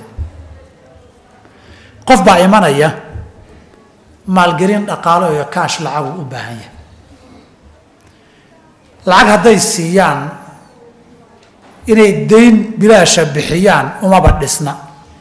qof baa imanaya maalgelin dhaqaalo iyo kaash lacagu u baahan yahay lacag hadday siiyaan inay dayn bilaasha bixiyaan umaba dhisna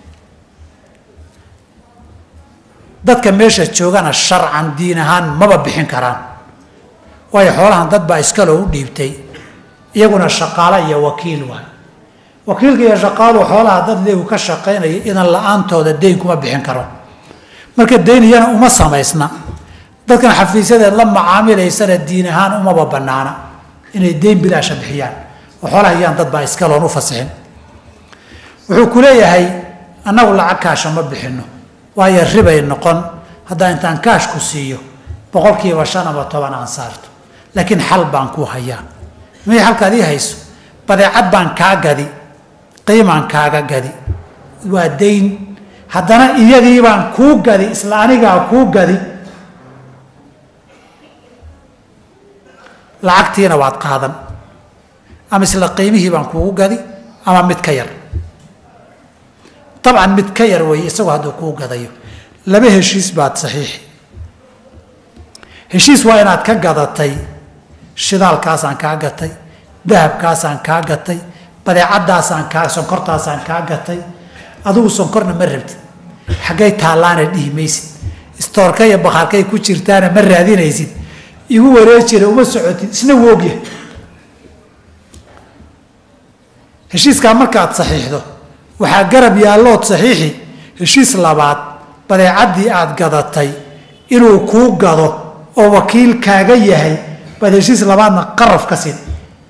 dadka meesha joogana sharcan diin ahaan maba bixin karaan waayo xoolahan dad baa iskaloo u dhiibtay iyaguna shaqaalo iyo wakiil waay wakiilka iyo shaqaaluhu xoolaha dad leegu ka shaqaynaya idan la-aantooda dayn kuma bixin karo marka dayn iyana uma samaysna dadkan xafiisyadeed la macaamilaysana diin ahaan umaba banaana inay dayn bilaasha bixiyaan oo xoolaha iyaan dad baa iskaloon u fasixin wuxuu ku leeyahay annagu lacag kaasha ma bixinno waayo ribay noqon haddaa intaan kaash ku siiyo boqolkiiba shan ama toban aan saarto laakiin xal baan ku hayaa may halkaad ii hayso badeecad baan kaa gadi qiimaan kaaga gadi waa dayn haddana iyadii baan kuu gadi isla anigaa kuu gadi lacagtiina waad qaadan ama isla qiimihii baan kuugu gadi ama mid ka yar dabcan mid ka yar weeye isagoo hadduu kuu gadayo laba heshiis baad saxiixi heshiis waa inaad ka gadatay shidaalkaasaan kaa gatay dahabkaasaan kaa gatay badeecadaasaan kaa sonkortaasaan kaa gatay adigu sonkorna ma rabtid xaggay taallaana dhihi maysid istoorka iyo bakhaarkay ku jirtaana ma raadinaysid igu wareejira uma socotid isna wuu ogyahay heshiiskaa markaad saxiixdo waxaa garab yaallood saxiixi heshiis labaad badeecaddii aad gadatay inuu kuu gado oo wakiil kaaga yahay baad heshiis labaadna qaraf ka siin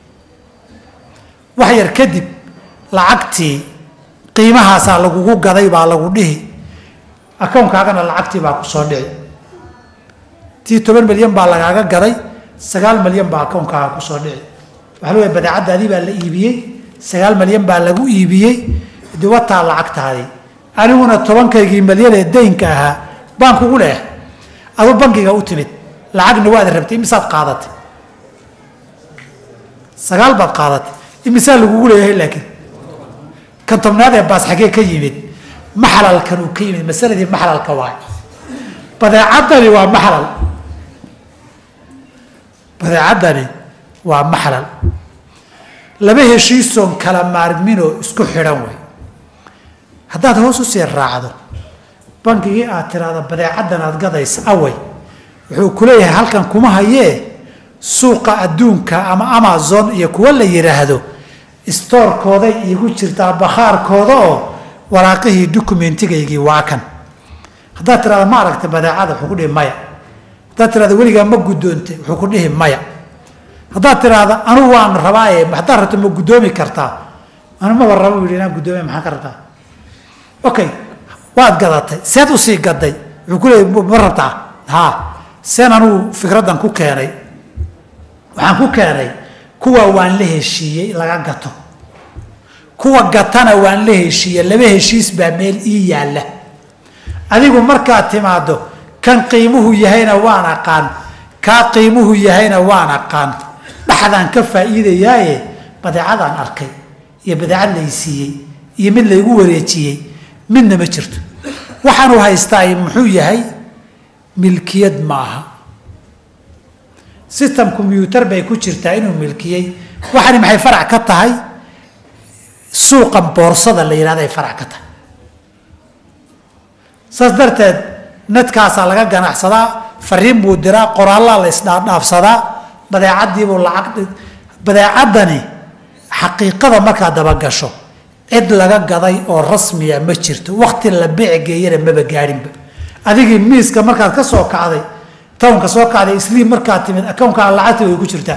wax yar kadib lacagtii qiimahaasaa lagugu gaday baa lagu dhihi akownkaagana lacagtii baa ku soo dhici tii toban milyan baa lagaaga gaday sagaal milyan baa akownkaaga kusoo dhici waxaa leeyahay badeecaddaadii baa la iibiyey sagaal milyan baa lagu iibiyey diwataa lacagtaadii aniguna tobankaygii milyan ee daynka ahaa baan kugu leehay aduu bankiga u timid lacagna waad rabtay imisaad qaadatay sagaal baad qaadatay imisaa lagugu leeyahay laakiin kan tobnaad ee baas xaggee ka yimid maxlalkan uu ka yimid masaladii maxlalka waay badeecaddani waa maxlal badeecaddani waa maxlal laba heshiisoon kala maarminoo isku xidhan wey haddaad hoos u sii raacdo bankigii aad tiraahdo badeecaddan aad gadaysa awey wuxuu ku leeyahay halkan kuma hayee suuqa adduunka ama amazon iyo kuwa la yidhaahdo stoorkooday iigu jirtaa bakhaarkooda oo waraaqihii documentigaygii waa kan haddaad tirahdo ma aragta badeecada wuxuu ku dhihi maya haddaad tirahdo weligaa ma guddoontay wuxuu ku dhihi maya haddaad tiraahdo anugu waan rabaaye haddaad rabto ma guddoomi kartaa anu maba rabo u yidhi inaan guddoomiya maxaan ka rabtaa okay waad gadatay seed usii gaday wuxuu ku leeyay ma rabtaa haa seen anugu fikraddan ku keenay waxaan ku keenay kuwa waan la heshiiyey laga gato kuwa gatana waan la heshiiyey laba heshiis baa meel ii yaalla adigu markaad timaado kan qiimuhu yahayna waan aqaan kaa qiimuhu yahayna waan aqaan dhaxdaan ka faa'iidayaaye badeecadaan arkay iyo badeecad laysiiyey iyo mid laygu wareejiyey midna ma jirto waxaanu haystaa muxuu yahay milkiyad maaha system combyuutar bay ku jirtaa inuu milkiyey waxani maxay farac ka tahay suuqa boorsada la yidhahda ay farac ka tahay saas darteed nadkaasaa laga ganacsadaa fariin buu diraa qoraallaa la isdhaadhaafsadaa badeecaddiibuu lacag badeecaddani xaqiiqada markaad dabagasho cid laga gaday oo rasmiya ma jirto wakti la beec geeyana maba gaadhinba adigii miiska markaad ka soo kacday townka soo kacday isliim markaad timid akownkaaga lacagta way ku jirtaa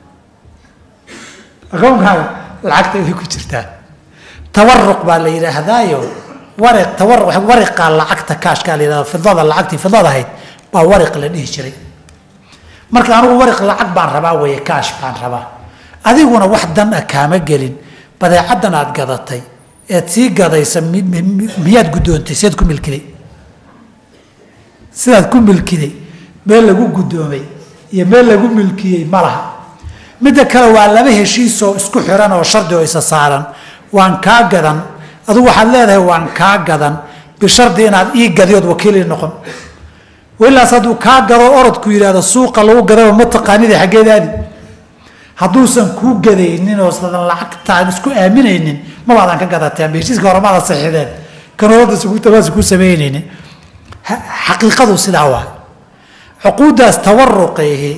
akownkaaga lacagta way ku jirtaa tawaruq baa la yidhaahdaayo wariq tawaruq wariqa lacagta kaashkaa la yidhahda fidada lacagtii fidada ahayd baa wariq la dhihi jiray marka anigu wariq lacag baan rabaa weeye kaash baan rabaa adiguna wax dan ah kaama gelin badeecaddan aad gadatay eed sii gadaysa miyaad guddoontay seed ku milkiday sidaad ku milkiday meel lagu guddoomay iyo meel lagu milkiyey ma laha midda kale waa laba heshiisoo isku xiran oo shardi oo isa saaran waan kaa gadan adugu waxaad leedahay waan kaa gadan bishardi inaad ii gadiyood wakiilii noqon wilaas hadduu kaa gado orodku yidhahdo suuqa lagu gadaba ma taqaanida xaggeedaadi hadduusan kuu gadaynin oo sadan lacagtaan isku aaminaynin mabaadan ka gadateen heshiiska hore maada saxiideen kanooda sugutabaas ku samaynaynin xaqiiqadu sidaa waa cuquuddaas tawaruqihi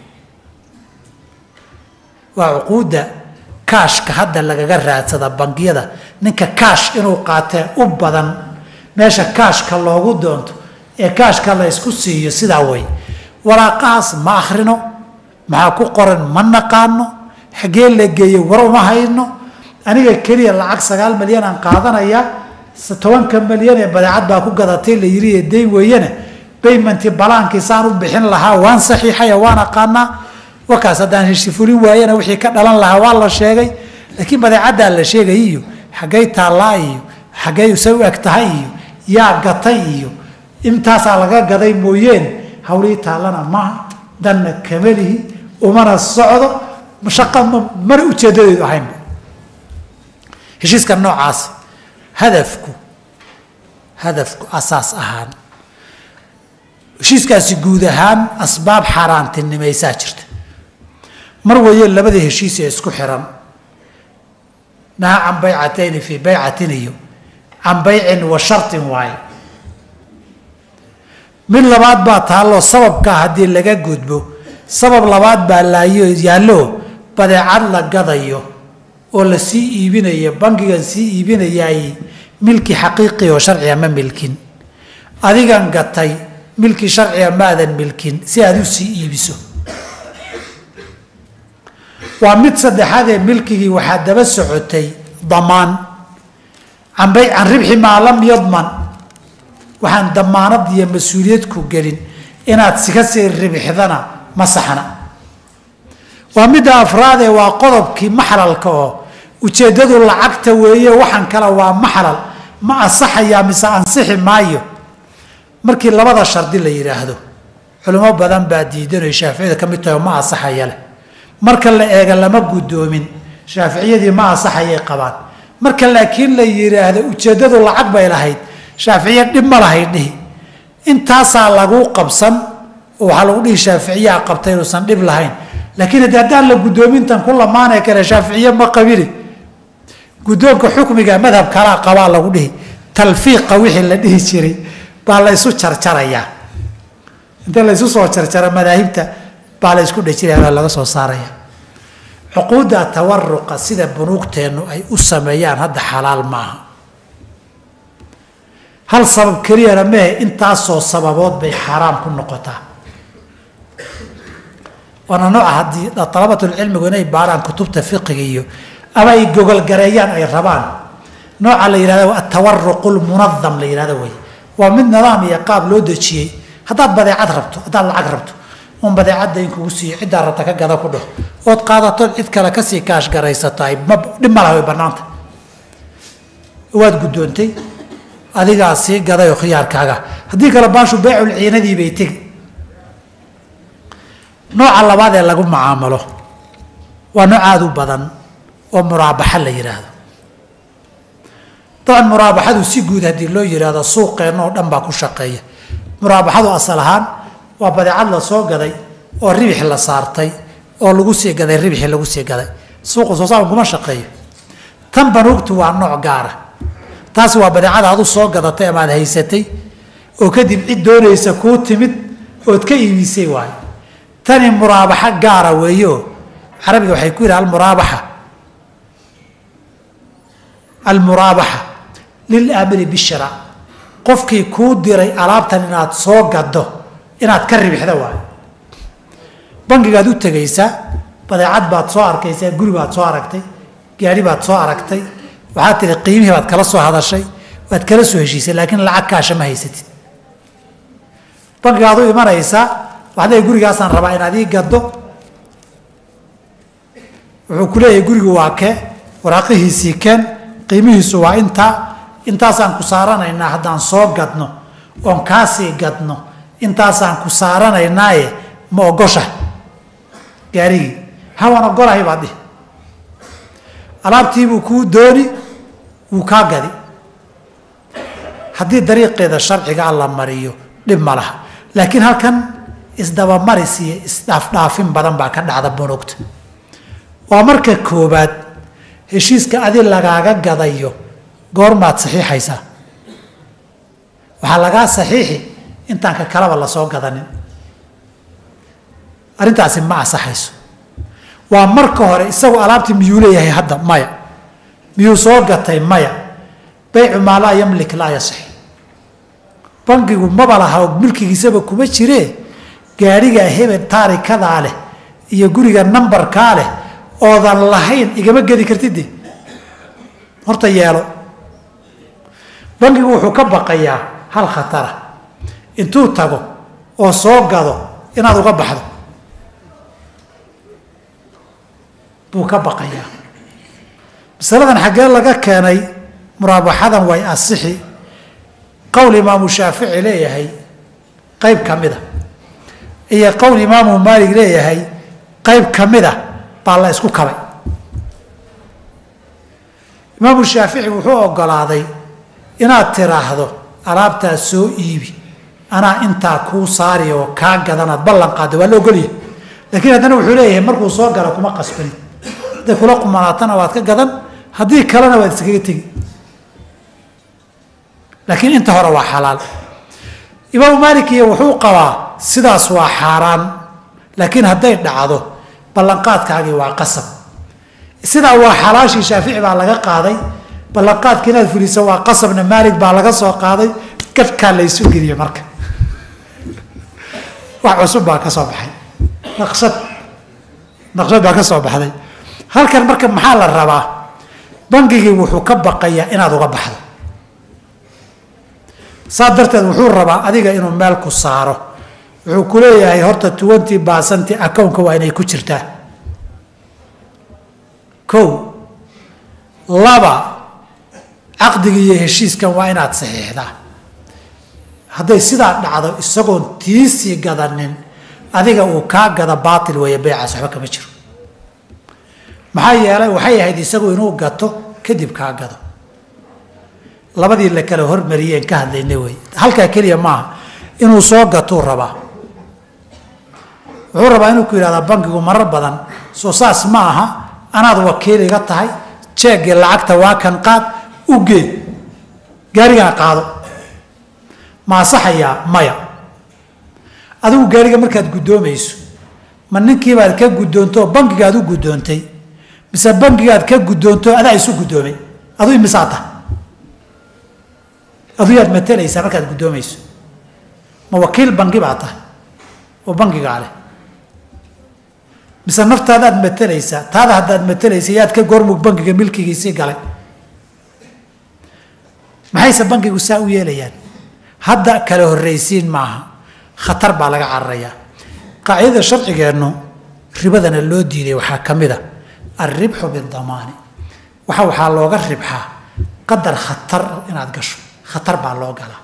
waa cuquudda kaashka hadda lagaga raadsada bangiyada ninka kaash inuu qaatee u badan meesha kaashka loogu doonto ee kaashka la ysku siiyo sidaa way waraaqahaas ma akhrino maxaa ku qoran ma naqaano xaggee la geeye war uma hayno aniga keliya lacag sagaal malyan aan qaadanayaa tobanka malyan ee badeecad baa ku gadatay la yiri ee dayn weeyane baymanti balaankiisaan u bixin lahaa waan saxiixaya waan aqaanaa wakaas haddaan heshi fulin waayana wixii ka dhalan lahaa waa la sheegay laakiin badeecaddaa la sheegay iyo xaggay taallaa iyo xaggay se u eg tahay iyo yaa gatay iyo intaasaa laga gaday mooyeen hawlihii taallana maaha danna kamalihi umana socdo shaqa mana ujeedadeedu ahaynba heshiiska noocaas hadafku hadafku asaas ahaan heshiiskaasi guud ahaan asbaab xaaraantinimaysaa jirta mar weeye labada heshiis ee isku xiran naha can baycatayni fii baycatin iyo can baycin wa shartin waaye mid labaad baa taalloo sababkaa haddii laga gudbo sabab labaad baa laayo yaallo badeecad la gadayo oo la sii iibinayo bangigan sii iibinayaay milki xaqiiqi oo sharciga ma milkin adigan gatay milki sharciga maadan milkin si aad u sii iibiso waa mid saddexaad ee milkigii waxaa daba socotay damaan can bay can ribxi maa lam yadman waxaan damaanad iyo mas-uuliyad ku gelin inaad sika sii ribixdana ma saxna waa midda afraadee waa qodobkii maxlalka oo ujeeddadu lacagta weeye waxaan kale waa maxlal ma ansaxayaa mise ansixi maayo markii labada shardi la yidhaahdo culimo badan baa diidanay shaaficiyada ka mid tahay oo ma ansaxaya leh marka la eega lama guddoomin shaaficiyadii ma ansaxayay qabaan marka laakiin la yidhaahdo ujeeddadu lacag bay lahayd shaaficiya dhib ma lahayd dhihi intaasaa lagu qabsan oo waxaa lagu dhihi shaaficiyaa qabtay inuusan dhib lahayn laakiin haddii haddaan la guddoomintan ku lamaanay kale shaaficiye ma qabini guddoonka xukmiga madhab kalaa qabaa lagu dhihi talfiiqa wixii la dhihi jiray baa la ysu jarjarayaa inta la ysu soo jarjara madaahibta baa la ysku dhejiraya baa laga soo saaraya cuquudda tawaruqa sida bunuugteennu ay u sameeyaan hadda xalaal maaha hal sabab keliyana mehe intaasoo sababood bay xaaraam ku noqotaa waana nooca haddii dalabatulcilmigu inay baaraan kutubta fiqiga iyo ama ay gogolgareeyaan ay rabaan nooca la yihahdo atawaruqu lmunadam la yihahdo wey waa mid nidaam iyo qaab loo dejiyey haddaad badeecad rabto haddaad lacag rabto un badeecadda in kugu siiyo ciddaa rabta ka gada ku dhaho ood qaadatood cid kale kasii kaash garaysato ay ma dhib ma laha way bannaanta waad guddoontay adigaa sii gadayoo khiyaarkaaga haddii kale baashu beecul ciinadii bay tegi nooca labaad ee lagu macaamalo waa nooc aada u badan oo muraabaxa la yidhaahdo dabcan muraabaxadu si guud haddii loo yidhaahdo suuqeenna oo dhan baa ku shaqeeya muraabaxadu asal ahaan waa badeecad la soo gaday oo ribix la saartay oo lagu sii gaday ribixii lagu sii gaday suuqa soo saarkan kuma shaqeeyo tan banuugtu waa nooc gaara taasi waa badeecada adu soo gadatay amaad haysatay oo kadib cid doonaysa kuu timid ood ka iibisay waayo tani muraabaxo gaara weeyo carabiga waxay ku yidhaha almuraabaxa almuraabaxa lilaamiri bishira qofkii kuu diray alaabtan inaad soo gado inaad ka ribixda waayo bangigaad u tegaysaa badeecad baad soo arkaysaa guri baad soo aragtay gaari baad soo aragtay waxaad tihi qiimihii baad kala soo hadashay waad kala soo heshiisay laakiin lacag kaasha ma haysatid bankigaad u imanaysaa waxaad leeyahy gurigaasaan rabaa inaad ii gaddo wuxuu ku leeyahay gurigu waa kee waraaqihiisii keen qiimihiisu waa intaa intaasaan ku saaranaynaa haddaan soo gadno oon kaasii gadno intaasaan ku saaranaynaaye ma ogosha gaarigii hawaan ogolahay baad dhihi alaabtiibuu kuu dooni wuu kaa gadi haddii dariiqeeda sharciga alla mariyo dhib ma laha laakiin halkan isdabamaris iyo isdhaafdhaafin badan baa ka dhacda bunugta waa marka koobaad heshiiska adi lagaaga gadayo goormaad saxiixaysaa waxaa lagaa saxiixi intaan ka kalaba lasoo gadanin arrintaasi ma asaxayso waa marka hore isagu alaabtii miyuu leeyahay hadda maya miyuu soo gatay maya baycu maa laa yamlik laa yasix bankigu maba laha milkigiisaba kuma jiree gaadhigaa hebel taarikadaa leh iyo guriga nambarkaa leh oodan lahayn igama gedi kartide horta yeelo bankigu wuxuu ka baqayaa hal khatara intuu tago oo soo gado inaad uga baxdo buu ka baqayaa masaladan xaggee laga keenay muraabaxadan way asixi qowl imaamu shaafici leeyahay qayb ka mida iyo qowl imaamu maalig leeyahay qayb ka mida baa la isku kabay imaamu shaafici wuxuu ogolaaday inaad tiraahdo alaabtaa soo iibi anaa intaa kuu saari oo kaa gadanaad ballan qaada waa la ogolyahay laakiin haddana wuxuu leeyahay markuu soo galo kuma qasbanin hadday kula qumanaatana waad ka gadan haddii kalena waad iskaga tegi laakiin inta hore waa xalaal imaamu maalikiya wuxuu qabaa sidaas waa xaaraan laakiin hadday dhacdo ballanqaadkaagii waa qasab sidaa waa xalaashii shaafici baa laga qaaday ballanqaadka inaad fuliso waa qasabna maalig baa laga soo qaaday gadhkaa laysu geliye marka wax cusub baa ka soo baxay naqshad naqshad baa ka soo baxday halkan marka maxaa la rabaa bangigii wuxuu ka baqayaa inaad uga baxdo saa darteed wuxuu rabaa adiga inuu meel ku saaro wuxuu ku leeyahay horta twenty basanti accountka waa inay ku jirtaa kow laba caqdiga iyo heshiiskan waa inaad saxiixdaa hadday sidaa dhacdo isagoon tiisii gadanin adiga uu kaa gada baatil weeye beycaas waxba kama jiro maxaa yeelay waxay ahayd isagu inuu gato kadib kaa gado labadii la kala hormariyeen ka hadlayna wey halkaa keliya maaha inuu soo gatuu rabaa wuxuu rabaa inuu ku yidhahdaa bankigu marar badan soo saas ma aha anaad wakiil iga tahay jeegii lacagta waa kan qaad u gee gaarigaan qaado ma asaxayaa maya adigu gaariga markaad guddoomayso ma ninkiibaad ka guddoonto bankigaad u guddoontay mise bankigaad ka guddoonto adaa isu guddoomay aduu imisaa tahay aduu yaad matalaysaa markaad guddoomayso ma wakiil banki baa tahay oo bankigaa leh mise naftaadaad matalaysaa taada haddaad matalaysa yaad ka goormug bankiga milkigiisii galay maxayse bankigu saa u yeelayaan hadda kala horraysiin maaha khatar baa laga cararayaa qaacidada sharcigeennu ribadana loo diiday waxaa ka mid a alribxu bidamaani waxa waxaa looga ribxaa qadar khatar inaad gasho khatar baa loo galaa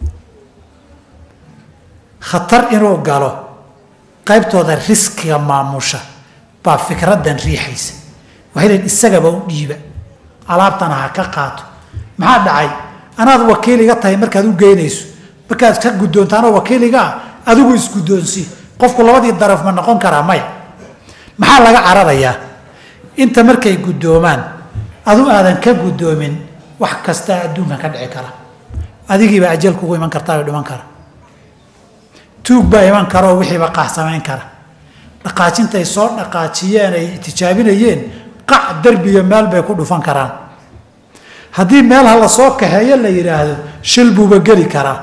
khatar inuu galo qaybtooda riskiga maamusha baa fikraddan riixaysa waxay lehin isagaba u dhiiba alaabtana ha ka qaato maxaa dhacay anaad wakiil iga tahay markaad u geynayso markaad ka guddoonto anoo wakiiliga ah adigu isguddoonsii qofku labadii daraf ma noqon karaa maya maxaa laga cararayaa inta markay guddoomaan adu aadan ka guddoomin wax kastaa adduunkan ka dhici kara adigiiba ajal kugu iman kartaa oo dhiman kara tuug baa iman kara oo wixiiba qaax samayn kara dhaqaajintay soo dhaqaajiyeen ay tijaabinayeen qac derbiga meel bay ku dhufan karaan haddii meel ha la soo kaxeeyo la yidhaahdo shil buuba geli karaa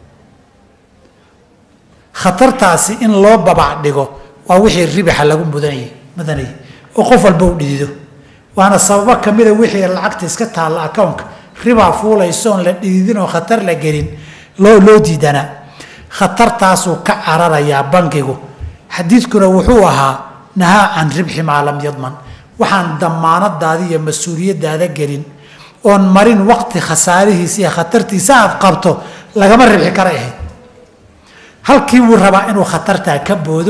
khatartaasi in loo babac dhigo waa wixii ribaxa lagu mudanayay mudanayay oo qof walba u dhidido waana sababo kamida wixii lacagta iska taalla accountka ribaa fuulaysoon la dhididin oo khatar la gelin loo loo diidanaa khatartaasuu ka cararayaa bankigu xadiidkuna wuxuu ahaa nahaa can ribxi maa lam yadman waxaan damaanadaada iyo mas-uuliyadaada gelin oon marin waqti khasaarihiisa iyo khatartiisa aad qabto lagama ribxi karay ahayd halkii wuu rabaa inuu khatartaa ka boodo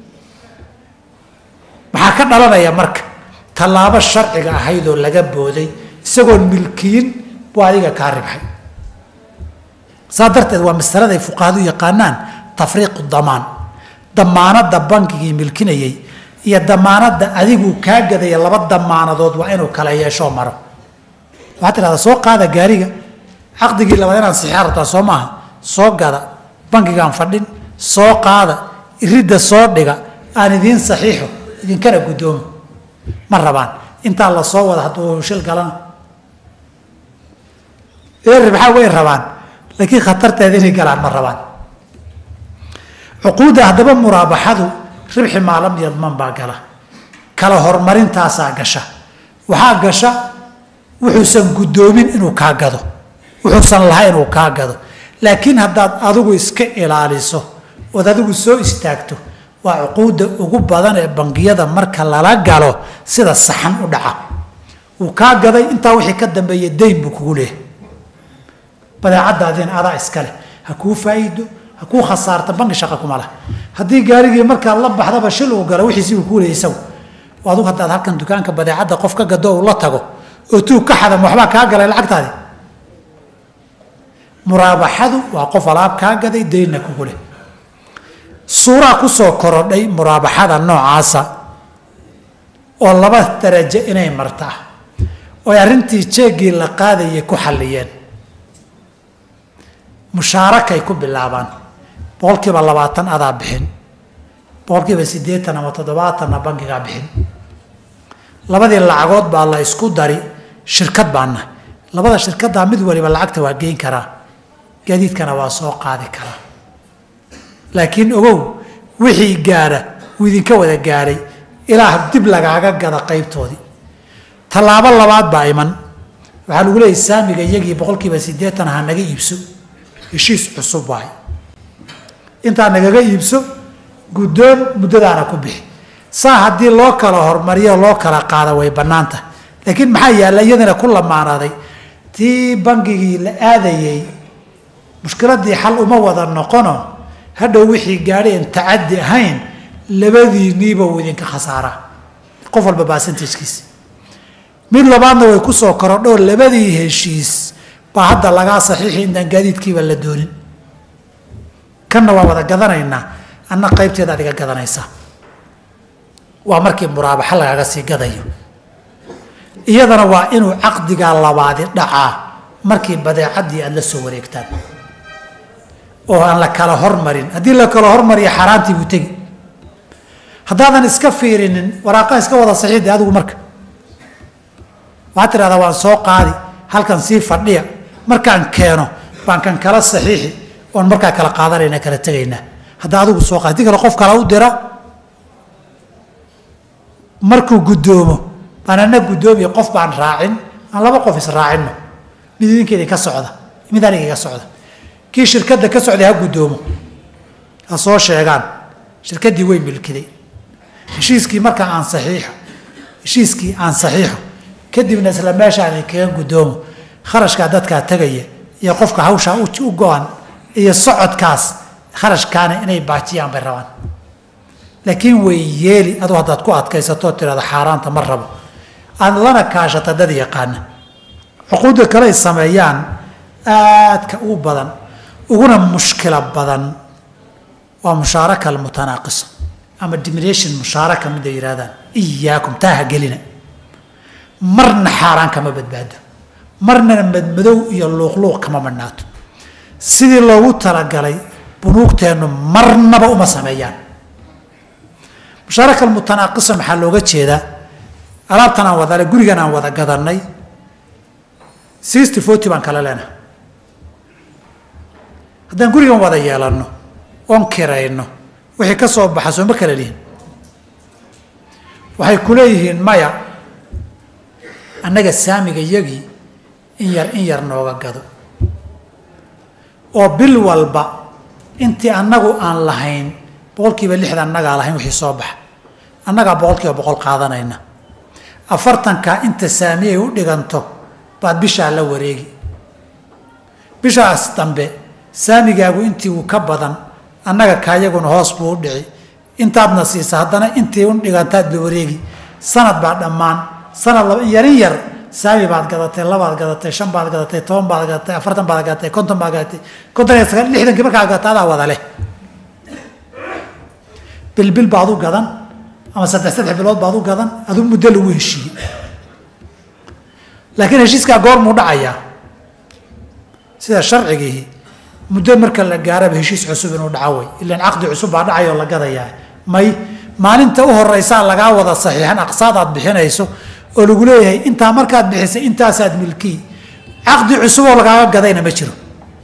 maxaa ka dhalanaya marka tallaabo sharciga ahayd oo laga booday isagoon milkiyin buu adiga kaa ribxay saa darteed waa masaladay fuqahadu yaqaanaan tafriiqu damaan damaanada bankigii milkinayay iyo damaanadda adiguu kaa gadaya laba damaanadood waa inuu kala yeeshoo maro waxaad tidhahdaa soo qaada gaariga caqdigii labaad inaan sixia rabtaa soo maaha soo gada bankigaan fadhin soo qaada iridda soo dhiga aan idiin saxiixo idinkana guddoomo ma rabaan intaa la soo wada hadduu shil galana ribxaa way rabaan laakiin khatarteeda inay galaan ma rabaan cuquudda haddaba muraabaxadu ribxi maalam yadman baa gala kala horumarintaasaa gasha waxaa gasha wuxuusan guddoomin inuu kaa gado wuxuusan lahayn inuu kaa gado laakiin haddaad adigu iska ilaaliso ood adigu soo istaagto waa cuquudda ugu badan ee bangiyada marka lala galo sida saxan u dhaca wuu kaa gaday intaa wixii ka dambeeya dayn buu kugu leehay badeecadaadiina adaa iskale ha kuu faa'iido ha kuu khasaarta banki shaqa kuma lah haddii gaarigii markaad la baxdaba shil uu galo wixiisi uu kuu leeyay isagu adigu haddaad halkan dukaanka badeecadda qof ka gado uu la tago oo tuug ka xadam waxbaa kaa galay lacagtaadi muraabaxadu waa qof alaab kaa gaday daynna kugu leh suuraa kusoo korodhay muraabaxada noocaasa oo laba darajo inay marta ah ooy arrintii jeegii la qaadayay ku xalliyeen mushaarakay ku bilaabaan boqolkiiba labaatan adaa bixin boqolkiiba siddeetan ama toddobaatanna bankigaa bixin labadii lacagood baa la isku dari shirkad baana labada shirkaddaa mid waliba lacagta waa geyn karaa gaadiidkana waa soo qaadi karaa laakiin ogow wixii gaadha wuu idinka wada gaadhay ilaa dib lagaaga gada qaybtoodii tallaabo labaad baa iman waxaa lagu leeyay saamiga iyagii boqolkiiba siddeetan ha naga iibso heshiis cusub waay intaa nagaga iibso guddoon muddadaana ku bixi saa haddii loo kala hormariyo loo kala qaada way bannaanta laakiin maxaa yaalla iyadana ku lamaanaaday tii bangigii la aadayey mushkiladii xal uma wada noqono hadhow wixii gaadhay aan tacaddi ahayn labadiinniiba uu idinka khasaaraa qof walba baasantajkiisa mid labaadna way kusoo korodhoo labadii heshiis baa hadda lagaa saxiixi intaan gaadiidkiiba la doonin kanna waa wada gadanaynaa anna qaybteeda adiga gadanaysaa waa markii muraabaxo lagaga sii gadayo iyadana waa inuu caqdigaa labaadi dhacaa markii badeecadii aada la soo wareegtaan oo aan la kala hormarin haddii la kala hormariyo xaaraantii buu tegi haddaadan iska fiirinin waraaqaha iska wada saxiixde adigu marka waxaad tidhahdaa waan soo qaadi halkan sii fadhiya markaan keeno baan kan kala saxiixi oon markaa kala qaadanayna kala tegaynaa haddaa adigu soo qaadi haddii kale qof kale u dira markuu guddoomo baan ana guddoomiya qof baan raacin aan laba qof israacinno mid idinkeedii ka socda mid aniga iga socda kii shirkadda ka socday ha guddoomo ha soo sheegaan shirkaddii way milkiday heshiiskii markaa aan saxiixo heshiiskii aan saxiixo kadibna isla meeshaan kaga guddoomo kharashkaa dadkaa tegaya iyo qofka hawshaa u go-an iyo socodkaas kharashkaana inay baajiyaan bay rabaan laakiin way yeeli adu haddaad ku adkaysatoo tirahda xaaraanta ma rabo aad lana kaashata dad yaqaana cuquudda kale ay sameeyaan aadka u badan uguna mushkila badan waa mushaaraka almutanaaqisa ama dimiration mushaaraka mid ay yidhahdaan iyaakum taa ha gelina marna xaaraan kama badbaado marnana madmadow iyo luuqluuq kama madhnaato sidii loogu talagalay bunuugteennu marnaba uma sameeyaan mushaaraka almutanaaqisa maxaa looga jeedaa alaabtan aan wadale gurigan aan wada gadanay sixty forty baan kala leenahay haddaan gurigan wada yeelanno oon kirayno wixii ka soo baxa sooma kala lihin waxay ku leeyihiin maya annaga saamiga yagii in yar in yar nooga gado oo bil walba intii annagu aan lahayn boqolkiiba lixda annagaa lahayn wixii soo baxa annagaa boqolkiiba boqol qaadanayna afartanka inta saamiyay u dhiganto baad bishaa la wareegi bishaas dambe saamigaagu intii uu ka badan annaga kaayaguna hoos buu u dhici intaadna siisa haddana intii u dhigantaad la wareegi sanad baa dhammaan sanad laba yarin yar saami baad gadatay labaad gadatay shan baad gadatay toban baad gadatay afartan baad gadatay konton baad gadatay konton iyo sagaal lixdankii markaa gadata adaa wada leh bilbil baad u gadan ama saddex saddex bilood baad u gadan aduu muddo lagu heshiiyey laakiin heshiiskaa goormuu dhacayaa sida sharcigii muddo marka la gaaraba heshiis cusub inuu dhaco way ilaan caqdi cusub baa dhacay oo la gadayaa may maalinta u horeysaa lagaa wada saxiixan aqsaad aad bixinayso oo lagu leeyahay intaa markaad bixisay intaasaad milkii caqdi cusub oo lagaaga gadayna ma jiro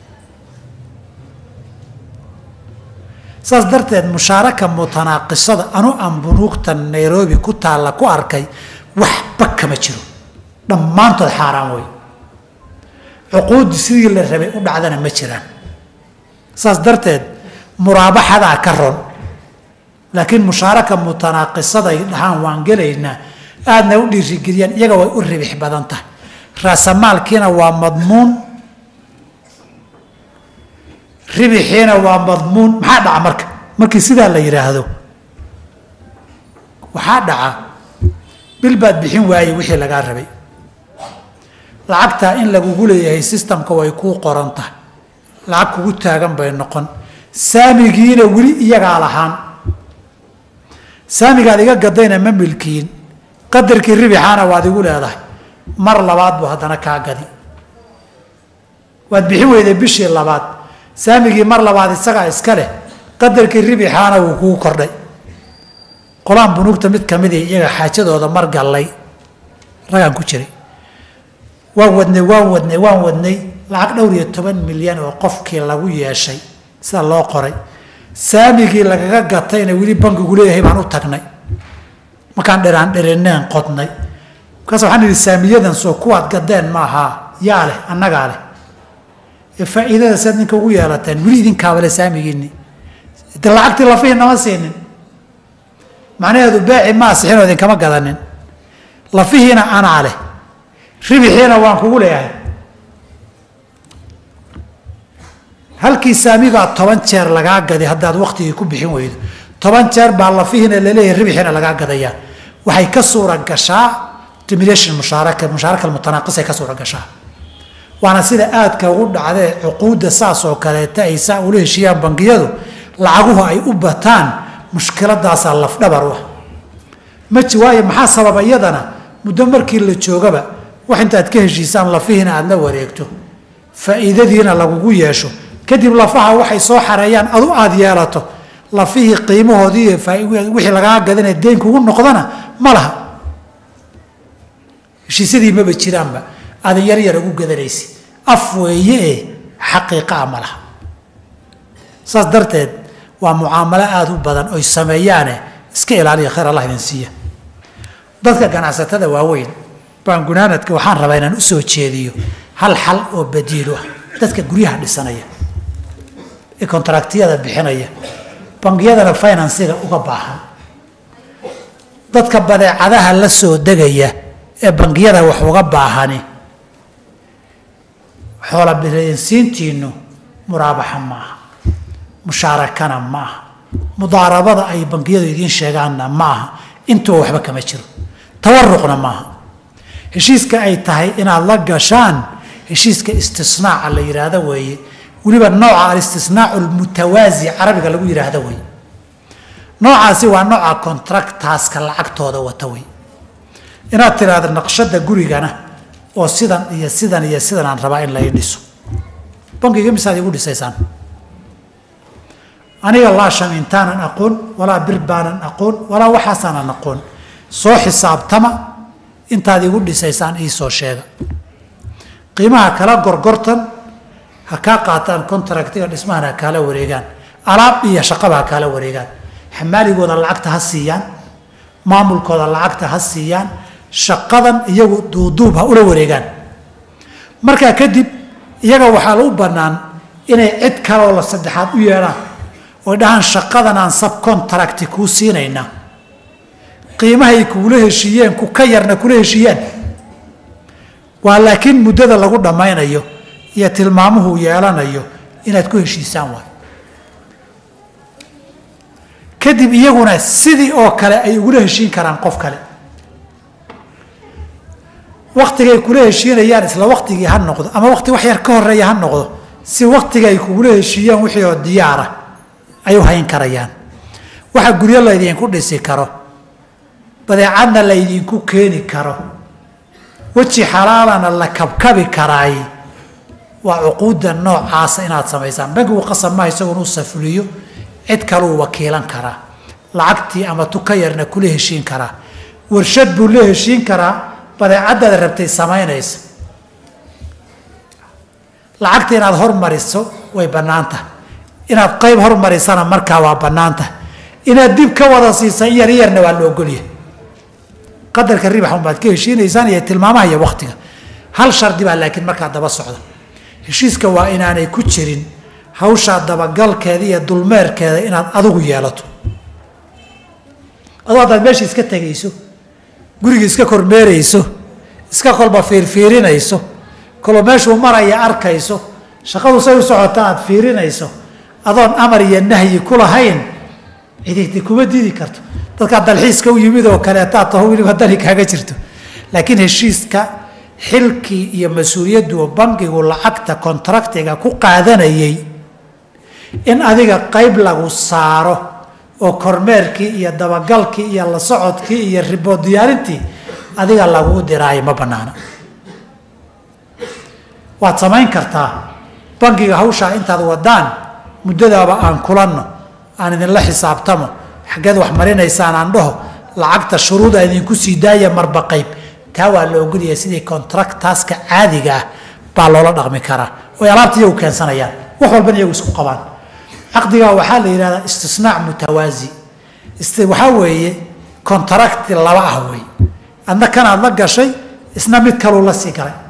saas darteed mushaaraka mutanaaqisada anu aan bunuugta nairobi ku taalla ku arkay waxba kama jiro dhammaantood xaaraan wey cuquuddi sidii la rabay u dhacdana ma jiraan saas darteed muraabaxadaa ka ron laakiin mushaaraka mutanaaqisaday dhahaan waan gelaynaa aadna u dhiirigeliyaan iyaga way u ribix badan tahay raasamaalkiina waa madmuun ribixiina waa madmuun maxaa dhaca marka markii sidaa la yidhaahdo waxaa dhaca bil baad bixin waayey wixii lagaa rabay lacagtaa in lagugu leeyahay sistamka way kuu qoran tahay lacag kugu taagan bay noqon saamigiina weli iyagaa lahaan saamigaad iga gadayna ma milkiin qadarkii ribixaana waad igu leedahay mar labaad buu haddana kaa gadi waad bixin weyday bishii labaad saamigii mar labaad isagaa iska leh qadarkii ribixaana wuu kuu kordhay qolaan bunuugta mid ka midii iyaga xaajadooda mar gallay ragaan ku jiray waan wadnay waan wadnay waan wadnay lacag dhowr iyo toban milyan oo qofkii lagu yeeshay sida loo qoray saamigii lagaga gatayna weli bankigu leeyahay baan u tagnay markaan dheraan dhereneen qodnay markaas waxaan idhi saamiyadan soo kuwaad gadeen maaha yaa leh annagaa leh ee faa'iidada saad ninka ugu yeelateen weli idinkaabale saamigiinni de lacagtii lafihii nama siinin macnaheedu beeci ma asixinoo idinkama gadanin lafihiina anaa leh ribixiina waan kugu leeyahay halkii saamigaa toban jeer lagaa gaday haddaad waktigii ku bixin weydo toban jeer baa lafihiina laleeyahay ribixiina lagaa gadayaa waxay ka suura gashaa dimilation mushaaraka mushaaraka mutanaaqisay ka suura gashaa waana sida aadka ugu dhacdee cuquudda saas oo kaleeta ay saa ula heshiiyaan bangiyadu lacaguhu ay u bataan mushkiladaasaa lafdhabar u ah maji waayo maxaa sababa iyadana muddo markii la joogaba wax intaad ka heshiisaan lafihiina aada la wareegto faa'iidadiina lagugu yeesho kadib lafaha waxay soo xareeyaan adu aada yeelato lafihii qiimahoodii iyo wixii lagaa gadanaya deyn kugu noqdana ma laha heshiisyadii maba jiraanba aadan yar yar ugu gadanaysi af weeye ee xaqiiqaa ma laha saas darteed waa mucaamalo aada u badan oy sameeyaane iska ilaaliya khayr allah idin siiya dadka ganacsatada waaweyn baan gunaanadka waxaan rabaa inaan usoo jeediyo hal xal oo badiilu ah dadka guryaha dhisanaya ee kontraktiyada bixinaya bangiyadana finansiga uga baahan dadka badeecadaha la soo degaya ee bangiyada wax uga baahani xoola bilayinsiintiinu muraabaxa ma aha mushaarakana ma aha mudaarabada ay bangiyadu idiin sheegaanna ma aha intuba waxba kama jiro tawaruqna maaha heshiiska ay tahay inaad la gashaan heshiiska istisnaaca la yidhaahdo weeye weliba nooca alistisnaacu almutawaasi carabiga lagu yidhaahdo wey noocaasi waa nooca contractaaska lacagtooda wata wey inaad tiraahdo naqshada gurigana oo sidan iyo sidan iyo sidan aan rabaa in lai dhiso bankiga misaad igu dhisaysaan aniga laa shamiintaanan aqoon walaa bir baanan aqoon walaa waxaasaanan aqoon soo xisaabtama intaad igu dhisaysaan iisoo sheega qiimaha kala gorgortan ha kaa qaataan contractiga dhismahan ha kaala wareegaan alaab iyo shaqaba ha kaala wareegaan xamaaligooda lacagta ha siiyaan maamulkooda lacagta ha siiyaan shaqadan iyagu duuduub ha ula wareegaan markaa kadib iyaga waxaa u bannaan inay cid kaleoo la saddexaad u yeedhaan oy dhahaan shaqadan aan subcontracti kuu siinaynaa qiimahay kuula heshiiyeen ku ka yarna kula heshiiyaan waa laakiin muddada lagu dhammaynayo iyo tilmaamuhu yeelanayo inaad ku heshiisaan waay kadib iyaguna sidii oo kale ay ugula heshiin karaan qof kale waktigay kula heshiinayaan isla waktigii ha noqdo ama wakti wax yar ka horeeya ha noqdo si waktiga ay kugula heshiiyaan wixii oo diyaara ay u hayn karayaan waxa guryo laydinku dhisi karo badeecadna laydinku keeni karo weji xalaalana la kabkabi karaay waa cuquudda noocaasa inaad samaysaan bankigu qasab maha isagoon u safuliyo cid kaluu wakiilan karaa lacagtii ama tuka yarna kula heshiin karaa warshad buu la heshiin karaa badeecadaad rabtay samaynaysa lacagta inaad hormariso way bannaan tahay inaad qayb hormarisana markaa waa bannaan tahay inaad dib ka wada siisa yar yarna waa la ogolyahay qadarka ribax unbaad ka heshiinaysaan iyo tilmaamaha iyo waktiga hal shardi baa laakiin markaa daba socda heshiiska waa inaanay ku jirin hawshaa dabagalkeeda iyo dulmeerkeeda inaad adigu yeelato adoo haddaad meesha iska tegayso guriga iska kormeerayso iska kolba fiirfiirinayso kalo meeshuu maraya arkayso shaqadu say u socota aad fiirinayso adoon amar iyo nahyi ku lahayn cididi kuma diidi karto dadkaa dalxiiska u yimid oo kaleetaa taho weliba dani kaaga jirto laakiin heshiiska xilkii iyo mas-uuliyaddu bankigu lacagta kontraktiga ku qaadanayay in adiga qayb lagu saaro oo kormeerkii iyo dabagalkii iyo la socodkii iyo ribood diyaarintii adiga laguu diraayo ma banaana waad samayn kartaa bankiga hawshaa intaad wadaan muddadaaba aan kulanno aan idinla xisaabtamo xaggeed wax marinaysaan aan dhaho lacagta shuruuda idinku sii daaya marba qayb taa waa la ogolyahay sidii contractaaska caadiga ah baa loola dhaqmi karaa oy alaabta iyagu keensanayaan wax walbana iyagu isku qabaan caqdigaa waxaa la yidhahdaa istisnaac mutawaasi waxaa weeye contracti laba ah wey adna kanaad la gashay isna mid kaluu la sii galay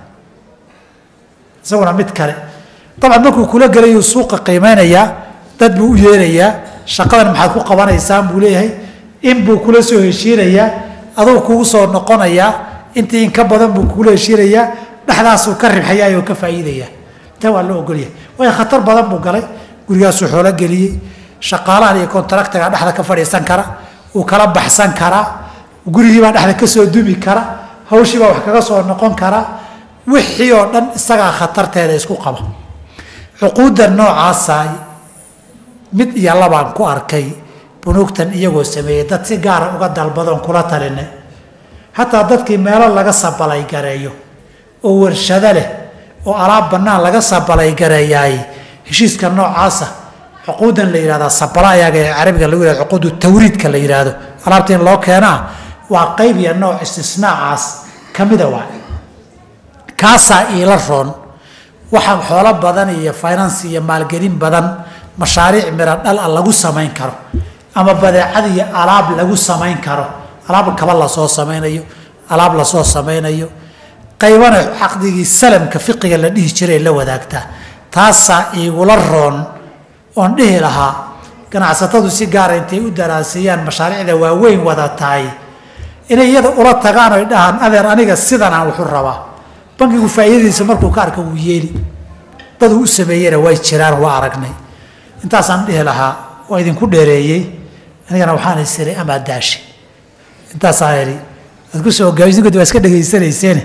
isaguna mid kale dabcan markuu kula gelayuu suuqa qiimeynayaa dad buu u yeerayaa shaqadan maxaad ku qabanaysaan buu leeyahay in buu kula soo heshiinayaa adugu kugu soo noqonayaa intii in ka badan buu kugula heshiinayaa dhexdaasuu ka ribxayaa oo ka faa'iidayaa taa waa loo ogolyahay waayo khatar badan buu galay gurigaasuu xoolo geliyey shaqaalahan iyo kontraktaga dhexda ka fadhiisan kara uu kala baxsan karaa gurigiibaa dhexda kasoo dumi kara hawshiibaa wax kaga soo noqon karaa wixii oo dhan isagaa khatarteeda isku qaba cuquudda noocaasa mid iyo labaan ku arkay bunuugtan iyagoo sameeyey dad si gaara uga dalbadoon kula taline hataa dadkii meelo laga sabalay gareeyo oo warshado leh oo alaab bannaan laga sabalay gareeyaay heshiiska noocaasa cuquudan la yihahdaa sabalaayaga ee carabiga lagu yihahdo cuquudu tawriidka la yidhaahdo alaabta in loo keenaa waa qayb iyo nooc istisnaacaas ka mida waa kaasaa iila roon waxa xoolo badan iyo finance iyo maalgelin badan mashaariic miro dhal a lagu samayn karo ama badeecad iyo alaab lagu samayn karo alaab kaba lasoo samaynayo alaab lasoo samaynayo qaybana caqdigii salamka fiqiga la dhihi jiray la wadaagtaa taasaa iigula roon oon dhihi lahaa ganacsatadu si gaara intay u daraaseeyaan mashaariicda waaweyn wada tahay inay iyada ula tagaan oy dhahaan adeer aniga sidanaan wuxu rabaa bankigu faa'iidadiisa markuu ka arka wuu yeeli daduu u sameeyena way jiraan waa aragnay intaasaan dhihi lahaa waa idinku dheereeyey anigana waxaan isiray amaa daashi intaasaan idhi waad ku soo gaabisnkood waa iska dhegaysanayseene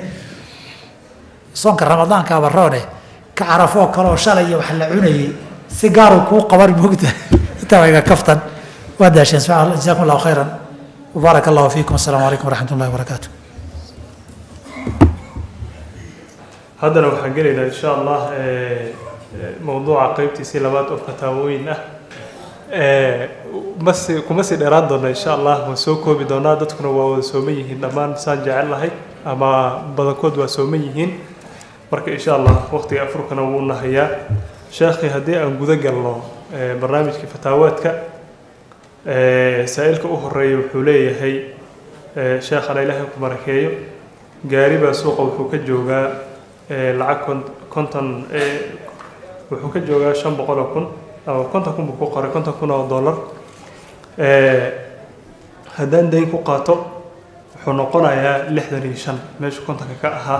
soonka ramadaanka baroone ka carafoo kaleoo shalay wax la cunayey si gaaruu kuu qaban moogta intaa waa iga kaftan waa daasheen jazakum allahu khayran وبارك الله فيكم السلام عليكم ورحمة الله وبركاته haddana waxaan gelaynaa insha allah mowduuca qeybtiisii labaad oo fataawooyin ah masi kuma sii dheeraan doona insha allah waan soo koobi doonaa dadkuna waa wada sooman yihiin dhammaan saan jecel lahay ama badankood waa sooman yihiin marka insha allah waqtiga afurkana wuu nahayaa sheekhi haddii aan guda galno barnaamijkii fataawaadka saa-ilka u horeeya wuxuu leeyahay sheekhana ilaahay ku barakeeyo gaari baa suuqa wuxuu ka joogaa lacag kon konton wuxuu ka joogaa shan boqol oo kun ama konton kun buu ku qoray konton kun oo dollar haddaan dayn ku qaato wuxuu noqonayaa lixdan iyo shan meeshu kontonka ka ahaa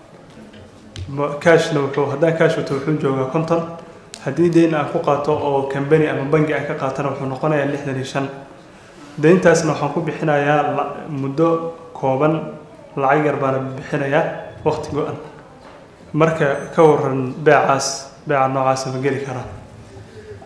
cashna wuxuu haddaan cash wato wuxuu joogaa konton haddii dayn aan ku qaato oo cambany ama bangi aan ka qaatana wuxuu noqonayaa lixdan iyo shan dayntaasna waxaan ku bixinayaa muddo kooban lacag yar baana bixinayaa waqti go-an marka ka waran beecaas beeca noocaasa ma geli karaa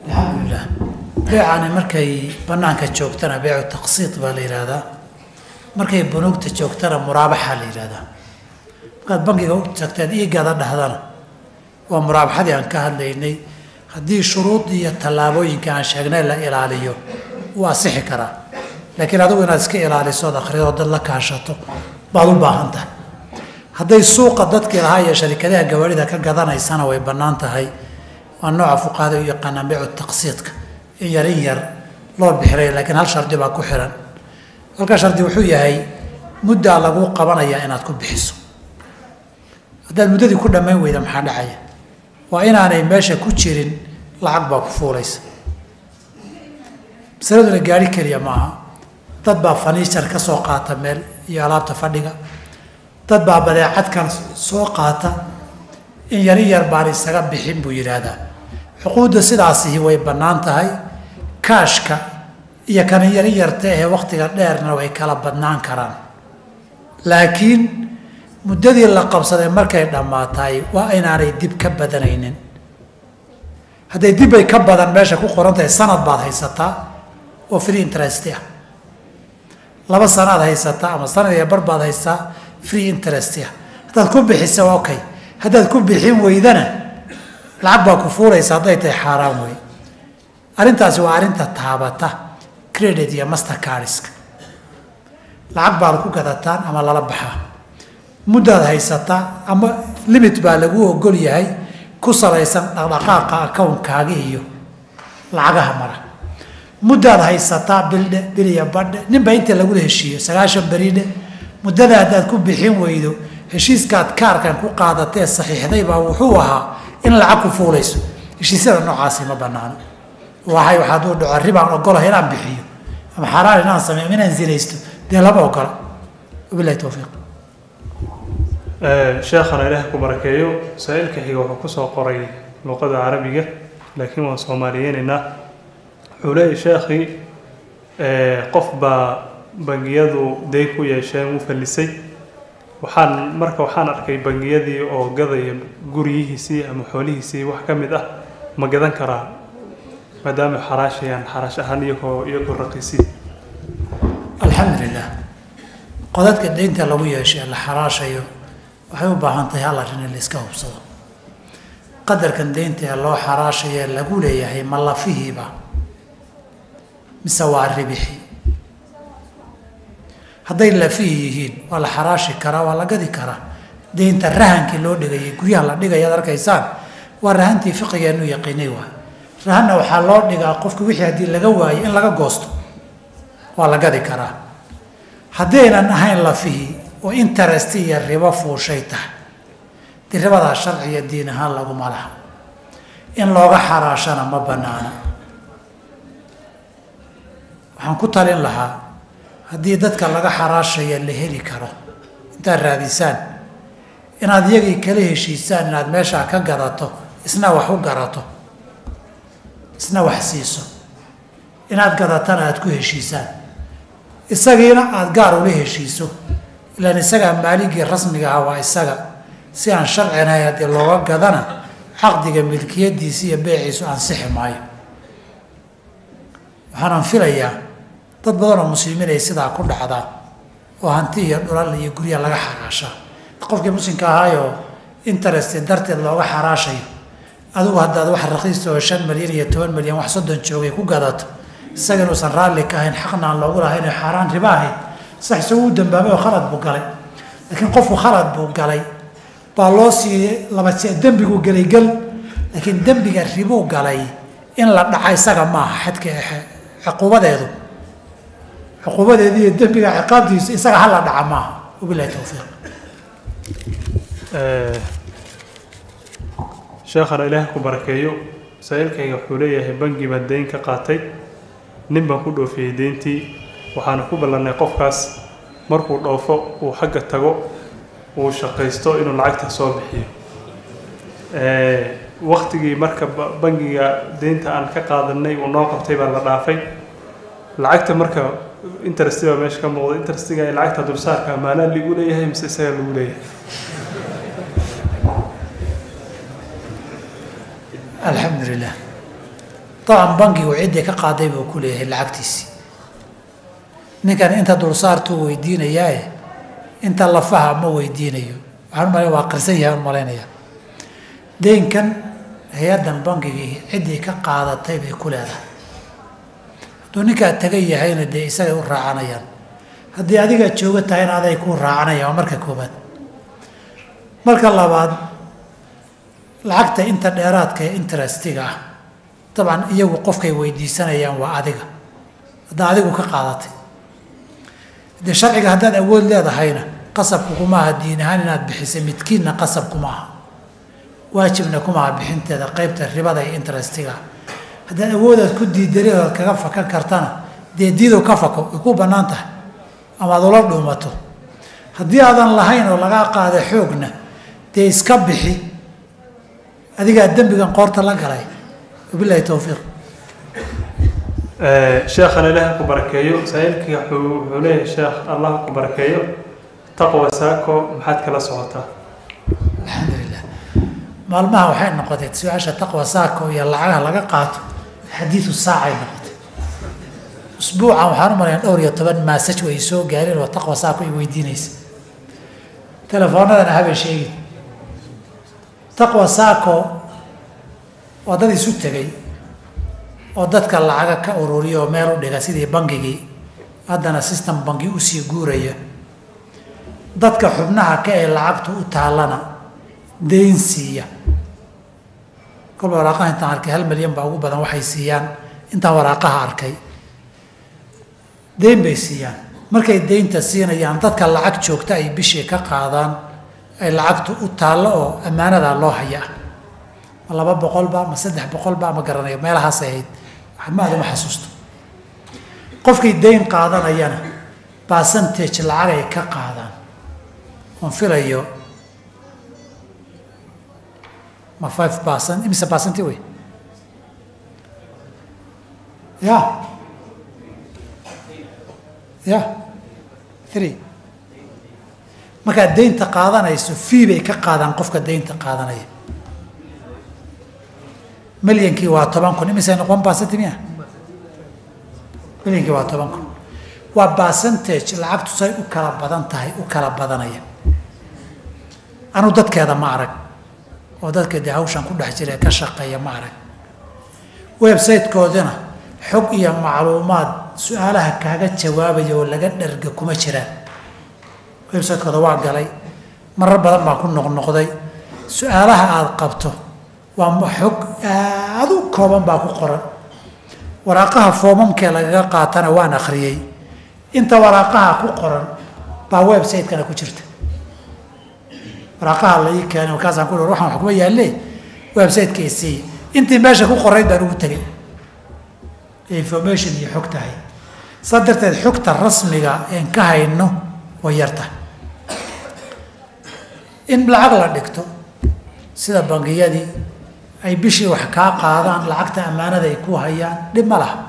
alxamdulilah beecani markay banaanka joogtana beecu taqsiid baa la yidhaahdaa markay bunuugta joogtana muraabaxaa la yidhahdaa markaad bangiga u tagteed iigada dhahdana waa muraabaxadii aan ka hadlaynay haddii shuruuddii iyo tallaabooyinka aan sheegnay la ilaaliyo wuu asixi karaa laakiin adigu inaad iska ilaaliso ood akhrido dad la kaashato baad u baahan tahay hadday suuqa dadkii lahaa iyo sharikadaha gawaarida ka gadanaysana way bannaan tahay waa nooca fuqaada u yaqaanaan beecu taqsiidka in yar in yar loo bixiray laakiin hal shardi baa ku xiran halka shardi wuxuu yahay muddaa laguu qabanayaa inaad ku bixiso haddaad muddadii ku dhammayn weyda maxaa dhacaya waa inaanay meesha ku jirin lacag baa ku fuulaysa masaladuna gaari keliya maaha dad baa faniijar ka soo qaata meel iyo alaabta fadhiga dad baa badeecadkan soo qaata in yari yar baan isaga bixin buu yidhaahdaa xuquudda sidaasihi way bannaan tahay kaashka iyo kana yari yarta ee wakhtiga dheerna way kala badnaan karaan laakiin muddadii la qabsaday markay dhammaataay waa inaanay dib ka badanaynin hadday dib ay ka badan meesha ku qoran tahay sanad baad haysataa oo free interest ah laba sanaad haysataa ama sanad iyo bar baad haysataa free interest ah haddaad ku bixisa okay haddaad ku bixin weydana lacag baa ku fuuraysa hadday tahay xaaraan wey arrintaasi waa arrinta taabata credit iyo master cardiska lacag baad ku gadataan ama lala baxaa muddaad haysataa ama limit baa lagu ogol yahay ku salaysan dhaqdhaqaaqa akownkaaga iyo lacagaha mara muddaad haysataa bildhe biliya badhe ninba inta lagula heshiiyo sagaashan beridhe muddada haddaad ku bixin weydo heshiiskaad kaarkan ku qaadatee saxiixday baa wuxuu ahaa in lacag ku fuulayso heshiisyada noocaasi ma banaano waxay hadduu dhaco ribaan ogolahay inaan bixiyo ama xaaraan inaan sameeyo inaan zinaysto dee lama ogola wabilahi towfiiq sheekhana ilaah ku barakeeyo saa-iilka xiga wuxuu kusoo qoray luqada carabiga laakiin waan soomaaliyeynaynaa wuxuu leeyahy sheekhii qof baa bangiyadu dayn ku yeesheen u fallisay waxaan marka waxaan arkay bangiyadii oo gadaya guryihiisii ama xoolihiisii wax ka mid ah ma gadan karaa maadaama xaraashayaan xaraash ahaan iyagoo iyagoo raqiisi alxamdulilah qodadka daynta lagu yeeshay la xaraashayo waxay u baahan tahay hal arrin in la iska hubsado qadarkan daynta ee loo xaraashaya lagu leeyahay ma lafihiiba mise waa ribixi hadday lafihi yihiin waa la xaraashi karaa waa la gadi karaa daynta rahankii loo dhigayay guryaha la dhigaya ad arkaysaan waa rahantii fiqigeenu yaqiinay waa rahanna waxaa loo dhigaa qofka wixii haddii laga waayo in laga goosto waa la gadi karaa haddaynan ahayn lafihii oo interest iyo ribo fuushay tahay dee ribadaa sharciya diin ahaan laguma laha in looga xaraashana ma banaana waxaan ku talin lahaa haddii dadka laga xaraashaya la heli karo intaad raadisaan inaad iyagii kala heshiisaan inaad meeshaa ka gadato isna wax u garato isna wax siiso inaad gadatana aada ku heshiisaan isagiina aada gaar ula heshiiso ilaan isagaa maaligii rasmiga ah waa isaga si aan sharcinahay haddii looga gadana caqdiga milkiyadiisi iyo beeciisu ansixi maayo waxaanan filayaa dad badan oo muslimiin ay sidaa ku dhacdaa oo hanti iyo dhulal iyo gurya laga xaraashaa qofkii muslimka ahaayoo interest darteed looga xaraashayo adigu haddaad wax raqiista oo shan milyan iyo toban milyan wax soddon joogay ku gadato isaga inuusan raalli ka ahayn xaqna aan loogu lahayn oo xaaraan riba ahayd sax isagu u dambaabay oo khalad buu galay laakiin qofku khalad buu galay baa loo siiyey laba se dembiguu gelay gel laakiin dembiga ribuu galay in la dhaca isaga maaha xadka cuquubadeedu cuquubadeedu iyo dembiga ciqaabtiisu isaga hala dhaca maaha wabilahi towfiiq sheekhana ilaah ku barakeeyo saa-iilkayga wuxuu leeyahay bangi baan dayn ka qaatay nin baan ku dhoofiyey deyntii waxaana ku ballannay qofkaas markuu dhoofo uu xagga tago uu shaqaysto inuu lacagta soo bixiyo waktigii marka bangiga deynta aan ka qaadanay uu noo qabtay baa la dhaafay lacagta marka interesti baa meesha ka muuqda interestiga ee lacagta dulsaarka maanaa lagu leeyahay mise isaga lagu leeyahay alxamdu lilah dabcan bankigu ciddii ka qaaday buu ku leeyahay lacagtiisii ninkan inta dulsaartuu weydiinayaaye inta lafaha ma weydiinayo waxaan umalaya waa qirsan yahay umalaynaya deynkan hay-addan bangigii ciddii ka qaadatay bay ku leedahay hadduu ninkaa tagan yahayna dee isagay u raacanayaan haddii adiga jooga tahayna aday ku raacanayaan waa marka koobaad marka labaad lacagta inta dheeraadka ee interestiga ah dabcan iyagu qofkay weydiisanayaan waa adiga haddaa adigu ka qaadatay dee sharciga haddaad awood leedahayna qasabku kuma aha diin ahaan inaad bixisay midkiinna qasab kuma aha waajibna kuma aha bixinteeda qeybta ribada iyo interestiga haddaad awoodaad ku diidaridood kaga fakan kartana dee diidow ka fako way ku bannaan tahay ama ad ula dhuumato haddii aadan lahayn oo lagaa qaada xoogna dee iska bixi adigaa dembigan qoorta la galay wabilahi towfiiq sheekhana ilaah ku barakeeyo saailkii wuxuu leeyahay sheekh allah ku barakeeyo taqwa saako maxaad kala socotaa alxamdulilah maalmaha waxay noqotay su-aasha taqwa saako iyo lacagaha laga qaato xadiidu saacay noqotay usbuucan waxaan u malayaa dhowr iyo toban maasaj way soo gaareen oo taqwa saako ay weydiinaysa telefoonadana habay sheegin taqwa saako waa dad isu tegay oo dadka lacaga ka ururiya oo meel u dhiga sidii bangigii haddana system bangi usii guuraya dadka xubnaha ka ee lacagtu u taallana deyn siiya kolba waraaqaha intaan arkay hal milyan baa ugu badan waxay siiyaan intaan waraaqaha arkay deyn bay siiyaan markay deynta siinayaan dadka lacag joogta ay bishii ka qaadaan ay lacagtu u taallo oo ammaanadaa loo hayaa ma laba boqolba ma saddex boqolba ma garanayo meelahaasay ahayd maada ma xasuusto qofkay deyn qaadanayana percentage lacag ay ka qaadaan oon filayo ma five percent imise percenti wey ya ya three markaad deynta qaadanayso fee bay ka qaadaan qofka deynta qaadanaya milyankii waa toban kun imise noqon percenti miya milyankii waa toban kun waa percentage lacagtu say u kala badan tahay u kala badanaya anu dadkeeda ma arag oo dadka dee hawshan ku dhex jira ee ka shaqeeya ma arag website-koodina xog iyo macluumaad su-aalaha kaaga jawaabaya oo laga dharga kuma jiraan website-kooda waa galay marar badan baa ku noqnoqday su-aalaha aada qabto waa xog aada u kooban baa ku qoran waraaqaha foomamkee lagaga qaatana waan akhriyey inta waraaqaha ku qoran baa website-kana ku jirta waraaqaha la ii keenay markaasaan ku waxaan wax kuma yaalle website-ka isiiya intii meesha ku qorayd baan ugu tegay information iyo xog tahay saa darteed xogta rasmiga een ka hayno way yartahay in lacag la dhigto sida bangiyadii ay bishii wax kaa qaadaan lacagta ammaanada ay ku hayaan dhib ma laha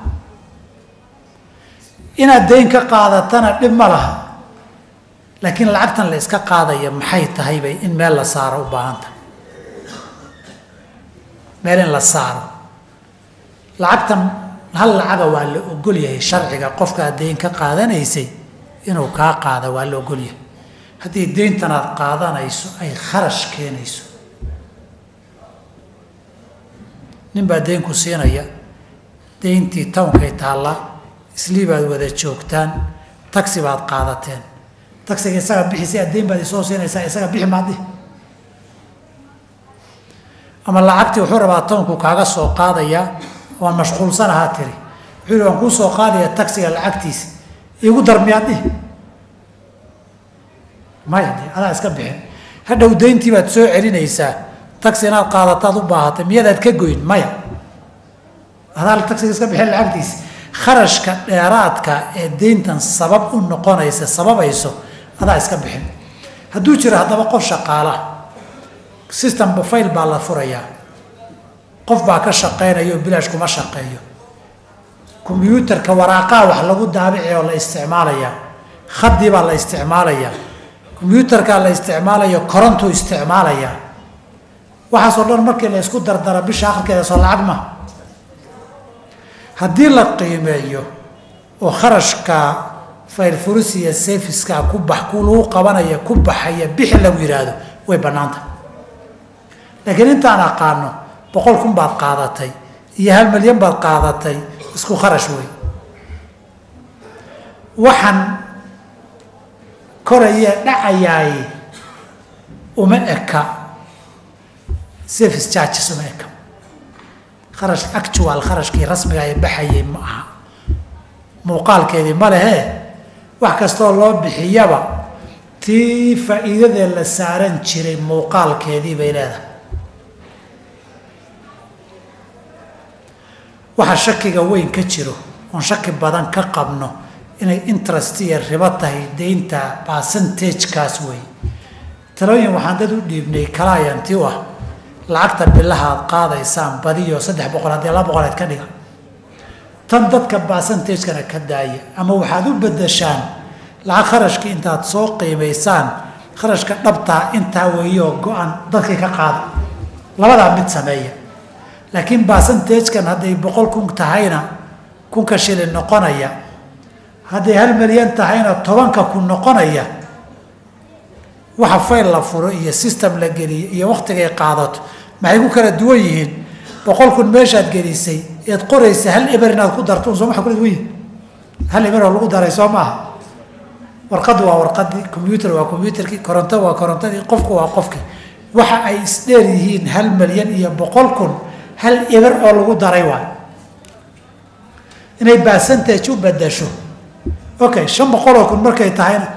inaad deyn ka qaadatana dhib ma laha laakiin lacagtan la iska qaadaya maxay tahay bay in meel la saaro u baahan tahay meel in la saaro lacagtan hal lacaga waa la ogol yahay sharciga qofkaad deyn ka qaadanaysay inuu kaa qaada waa la ogol yahay haddii deyntan aad qaadanayso ay kharash keenayso nin baa deyn ku siinaya deyntii townkay taallaa islii baad wada joogtaan taxi baad qaadateen taxiga isaga bixisay addeyn baad isoo siinaysaa isaga bixi maadi ama lacagtii wuxuu rabaa townku kaaga soo qaadayaa waan mashquulsanahaa tiri wuxuu yihi waan kuu soo qaadaya taxiga lacagtiisa iigu dar miyaad dhihi maya de adaa iska bixin hadhow deyntii baad soo celinaysaa taxi inaad qaadataad u baahatay miyadaad ka goyn maya adaa taxiga iska bixin lacagtiisa kharashka dheeraadka ee deyntan sabab u noqonaysa sababayso adaa iska bixin hadduu jiro haddaba qof shaqaala system fayl baa la furayaa qof baa ka shaqaynaya oo bilaash kuma shaqeeyo kombyuutarka waraaqaha wax lagu daabici oo la isticmaalayaa khadii baa la isticmaalayaa kombyuutarkaa la isticmaalayo korontuu isticmaalayaa waxaasoo dhan markii la isku dardara bisha akhirkeeda soo lacag ma haddii la qiimeeyo oo kharashka fayl furis iyo safiskaa ku bax ku lagu qabanaya ku baxaya bixi lagu yidhaahdo way bannaanta laakiin intaan aqaano boqol kun baad qaadatay iyo hal milyan baad qaadatay isku kharash wey waxaan koraya dhacayaay uma eka service charges uma eka kharash actual kharashkii rasmiga ee baxayay ma aha muuqaalkeedii ma lehe wax kastoo loo bixiyaba tii faa'iidadee la saaran jiray muuqaalkeedii bay leedahay waxa shakiga weyn ka jiro oon shaki badan ka qabno inay interest iyo ribo tahay deynta percentagekaas wey talooyin waxaan dad u dhiibnay kalaayanti u ah lacagta bilaha aad qaadaysaan badiyo saddex boqol haddii laba boqoleed ka dhiga tan dadka percentagekana ka daaya ama waxaad u bedeshaan lacag kharashkii intaad soo qiimaysaan kharashka dhabtaa intaa weeyoo go-an dadkii ka qaada labadaa mid sameeya laakiin percentagekan hadday boqol kun tahayna kunka shilin noqonaya hadday hal milyan tahayna tobanka kun noqonaya waxa fayl la furo iyo system la geliyo iyo waktigay qaadato maxay ku kala duwan yihiin boqol kun meeshaad gelisay ead qoraysa hal eber inaad ku darto un soo maa kula duwan yihin hal eber oo lagu daray soo maaha warqaddu waa warqadii combyuter waa combyuterkii koronto waa korontadii qofku waa qofkii waxa ay isdheer yihiin hal milyan iyo boqol kun hal eber oo lagu daray waay inay percentage u bedasho okay shan boqoloo kun markay tahayna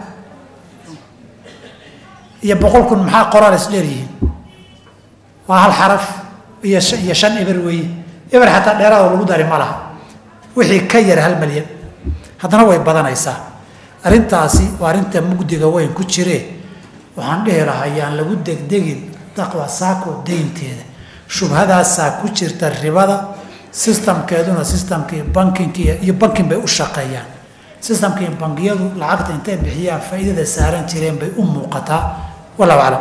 iyo boqol kun maxaa qoraal isdheer yihiin waa hal xaraf iyo iyo shan eber weeye eber xataa dheeraado lagu dari ma laha wixii ka yar hal milyan haddana way badanaysaa arrintaasi waa arrinta mugdiga weyn ku jiree waxaan dhihi lahaa yaan lagu degdegin taqwa saako deynteeda shubhadaasaa ku jirta ribada sistamkeeduna sistamkii bankinkii iyo bankin bay u shaqeeyaan sistamkii bangiyadu lacagta intay bixiyaan faa'iidada saaran jireen bay u muuqataa wallahu aclam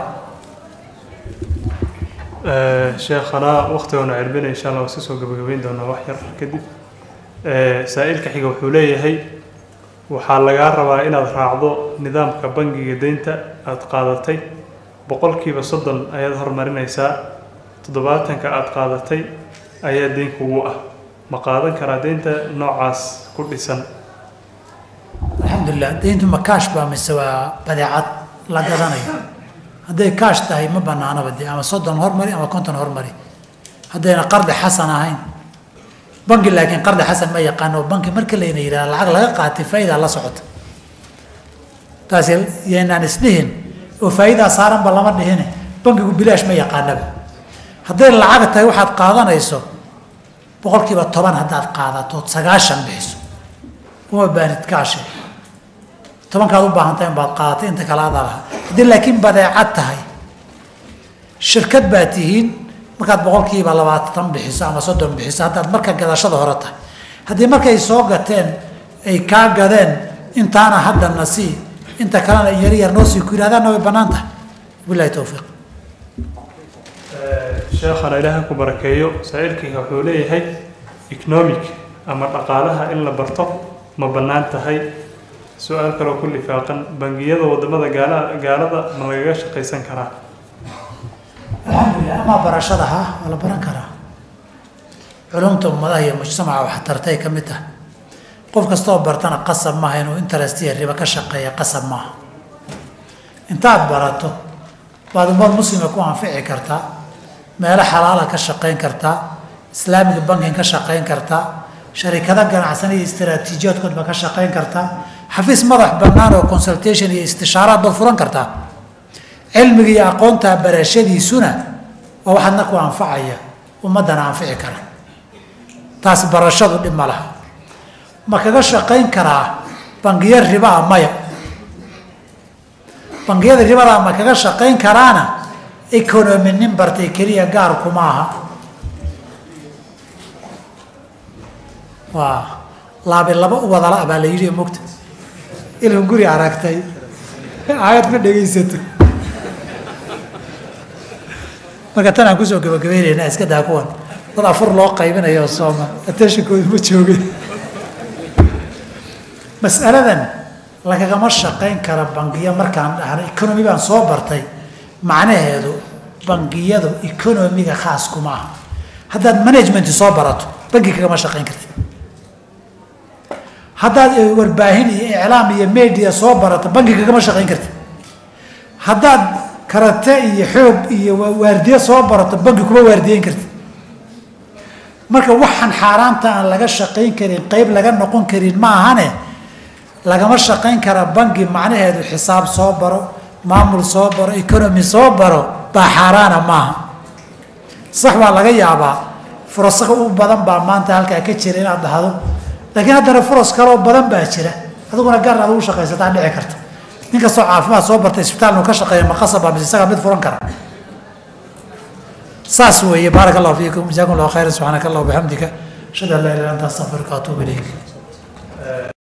sheekhana waktigoona cirbina insha allah waa iska soo gabagabeyn doonaa wax yar kadib saa-iilka xiga wuxuu leeyahay waxaa lagaa rabaa inaad raacdo nidaamka bangiga deynta aada qaadatay boqolkiiba soddon ayaad horumarinaysaa toddobaatanka aada qaadatay ayaa deyn kugu ah ma qaadan karaa deynta noocaas ku dhisan alxamdulilah deyntu ma kaash baa mise waa badeecad la gadanayo hadday kaash tahay ma banaanaba de ama soddon hormari ama konton hormari haddayna qardi xasan ahayn banki laakiin qardi xasan ma yaqaano banki marka layna yidhahda lacag laga qaatay faa'idaa la socota taas yaynaan isdhihin oo faa'idaa saaranba lama dhihine bankigu bilaash ma yaqaanaba hadday lacag tahay waxaad qaadanayso boqolkiiba toban haddaad qaadato sagaashan bixiso uma baanid kaashe tobankaad u baahan tahay baad qaadatay inta kale adaa lahaa haddii laakiin badeecad tahay shirkad baa tihiin markaad boqolkiiba labaatan bixiso ama soddon bixiso haddaad marka gadashada hore tahay haddii markay soo gateen ay kaa gadeen intaana hadda na sii inta kalena yar yar noo sii ku yihahdaanna way bannaan tahay bilahi towfiiq sheekhana ilaaha ku barakeeyo saa-iilkayga wuxuu leeyahay economic ama dhaqaalaha in la barto ma bannaan tahay su-aal kaloo ku lifaaqan bangiyada wadamada gaala gaalada ma lagaga shaqaysan karaa alxamdulilah amaa barashada ha waa la baran karaa culumta ummadaha iyo mujtamaca wax tartay ka mid tahay qof kastaoo bartana qasab maaha inuu interest iyo ribo ka shaqeeya qasab maaha intaad barato baad ummad muslima ku anfici kartaa meelo xalaala ka shaqayn kartaa islaamiga bankin ka shaqayn kartaa sharikado ganacsan iyo istaraatiijiyaadkoodba ka shaqayn kartaa xafiis madax bannaan oo consultation iyo istishaaraad baad furan kartaa cilmiga iyo aqoontaa barashadiisuna waa waxaadna ku anfacaya ummaddana anfici kara taas barashadu dhib ma laha ma kaga shaqayn karaa bangiyo ribaa maya bangiyada ribadaa ma kaga shaqayn karaana economy nin bartay keliya gaar kuma aha waa laabi laba u wadala baa la yidhi mogta ilmu guri aragtay aayad ma dhegaysato marka tan aan kusoo gabagabeynayna iska daa kuwan dad afur loo qaybinayo sooma attentionkooda ma joogin mas'aladan lagagama shaqayn kara bangiyo markaan dhahno economy baan soo bartay macnaheedu bangiyadu economiga khaas kuma aha haddaad management soo barato bangi kagama shaqayn kartid haddaad warbaahin iyo iclaam iyo media soo barato bangi kagama shaqayn kartid haddaad karate iyo xoog iyo waardiye soo barato bangi kuma waardiyeyn kartid marka waxaan xaaraanta aan laga shaqayn karin qeyb laga noqon karin ma ahane lagama shaqayn kara bangi macnaheedu xisaab soo baro maamul soo baro economy soo baro baa xaaraana maaha sax waa laga yaabaa furasaga u badan baa maanta halkaa ka jira inaad dhahdo laakiin haddana furas kaloo badan baa jira adiguna gaar aad ugu shaqaysataa dhici karta nin kastoo caafimaad soo bartay isbitaalnu ka shaqeeya maqasaba mise isagaa mid furan kara saas weeye baaraka allahu fiikum jazakum allahu khayran subxaanaka allah wabixamdika ashhadu an laa ilaha illa anta astaghfiruka wa atuubu ilayk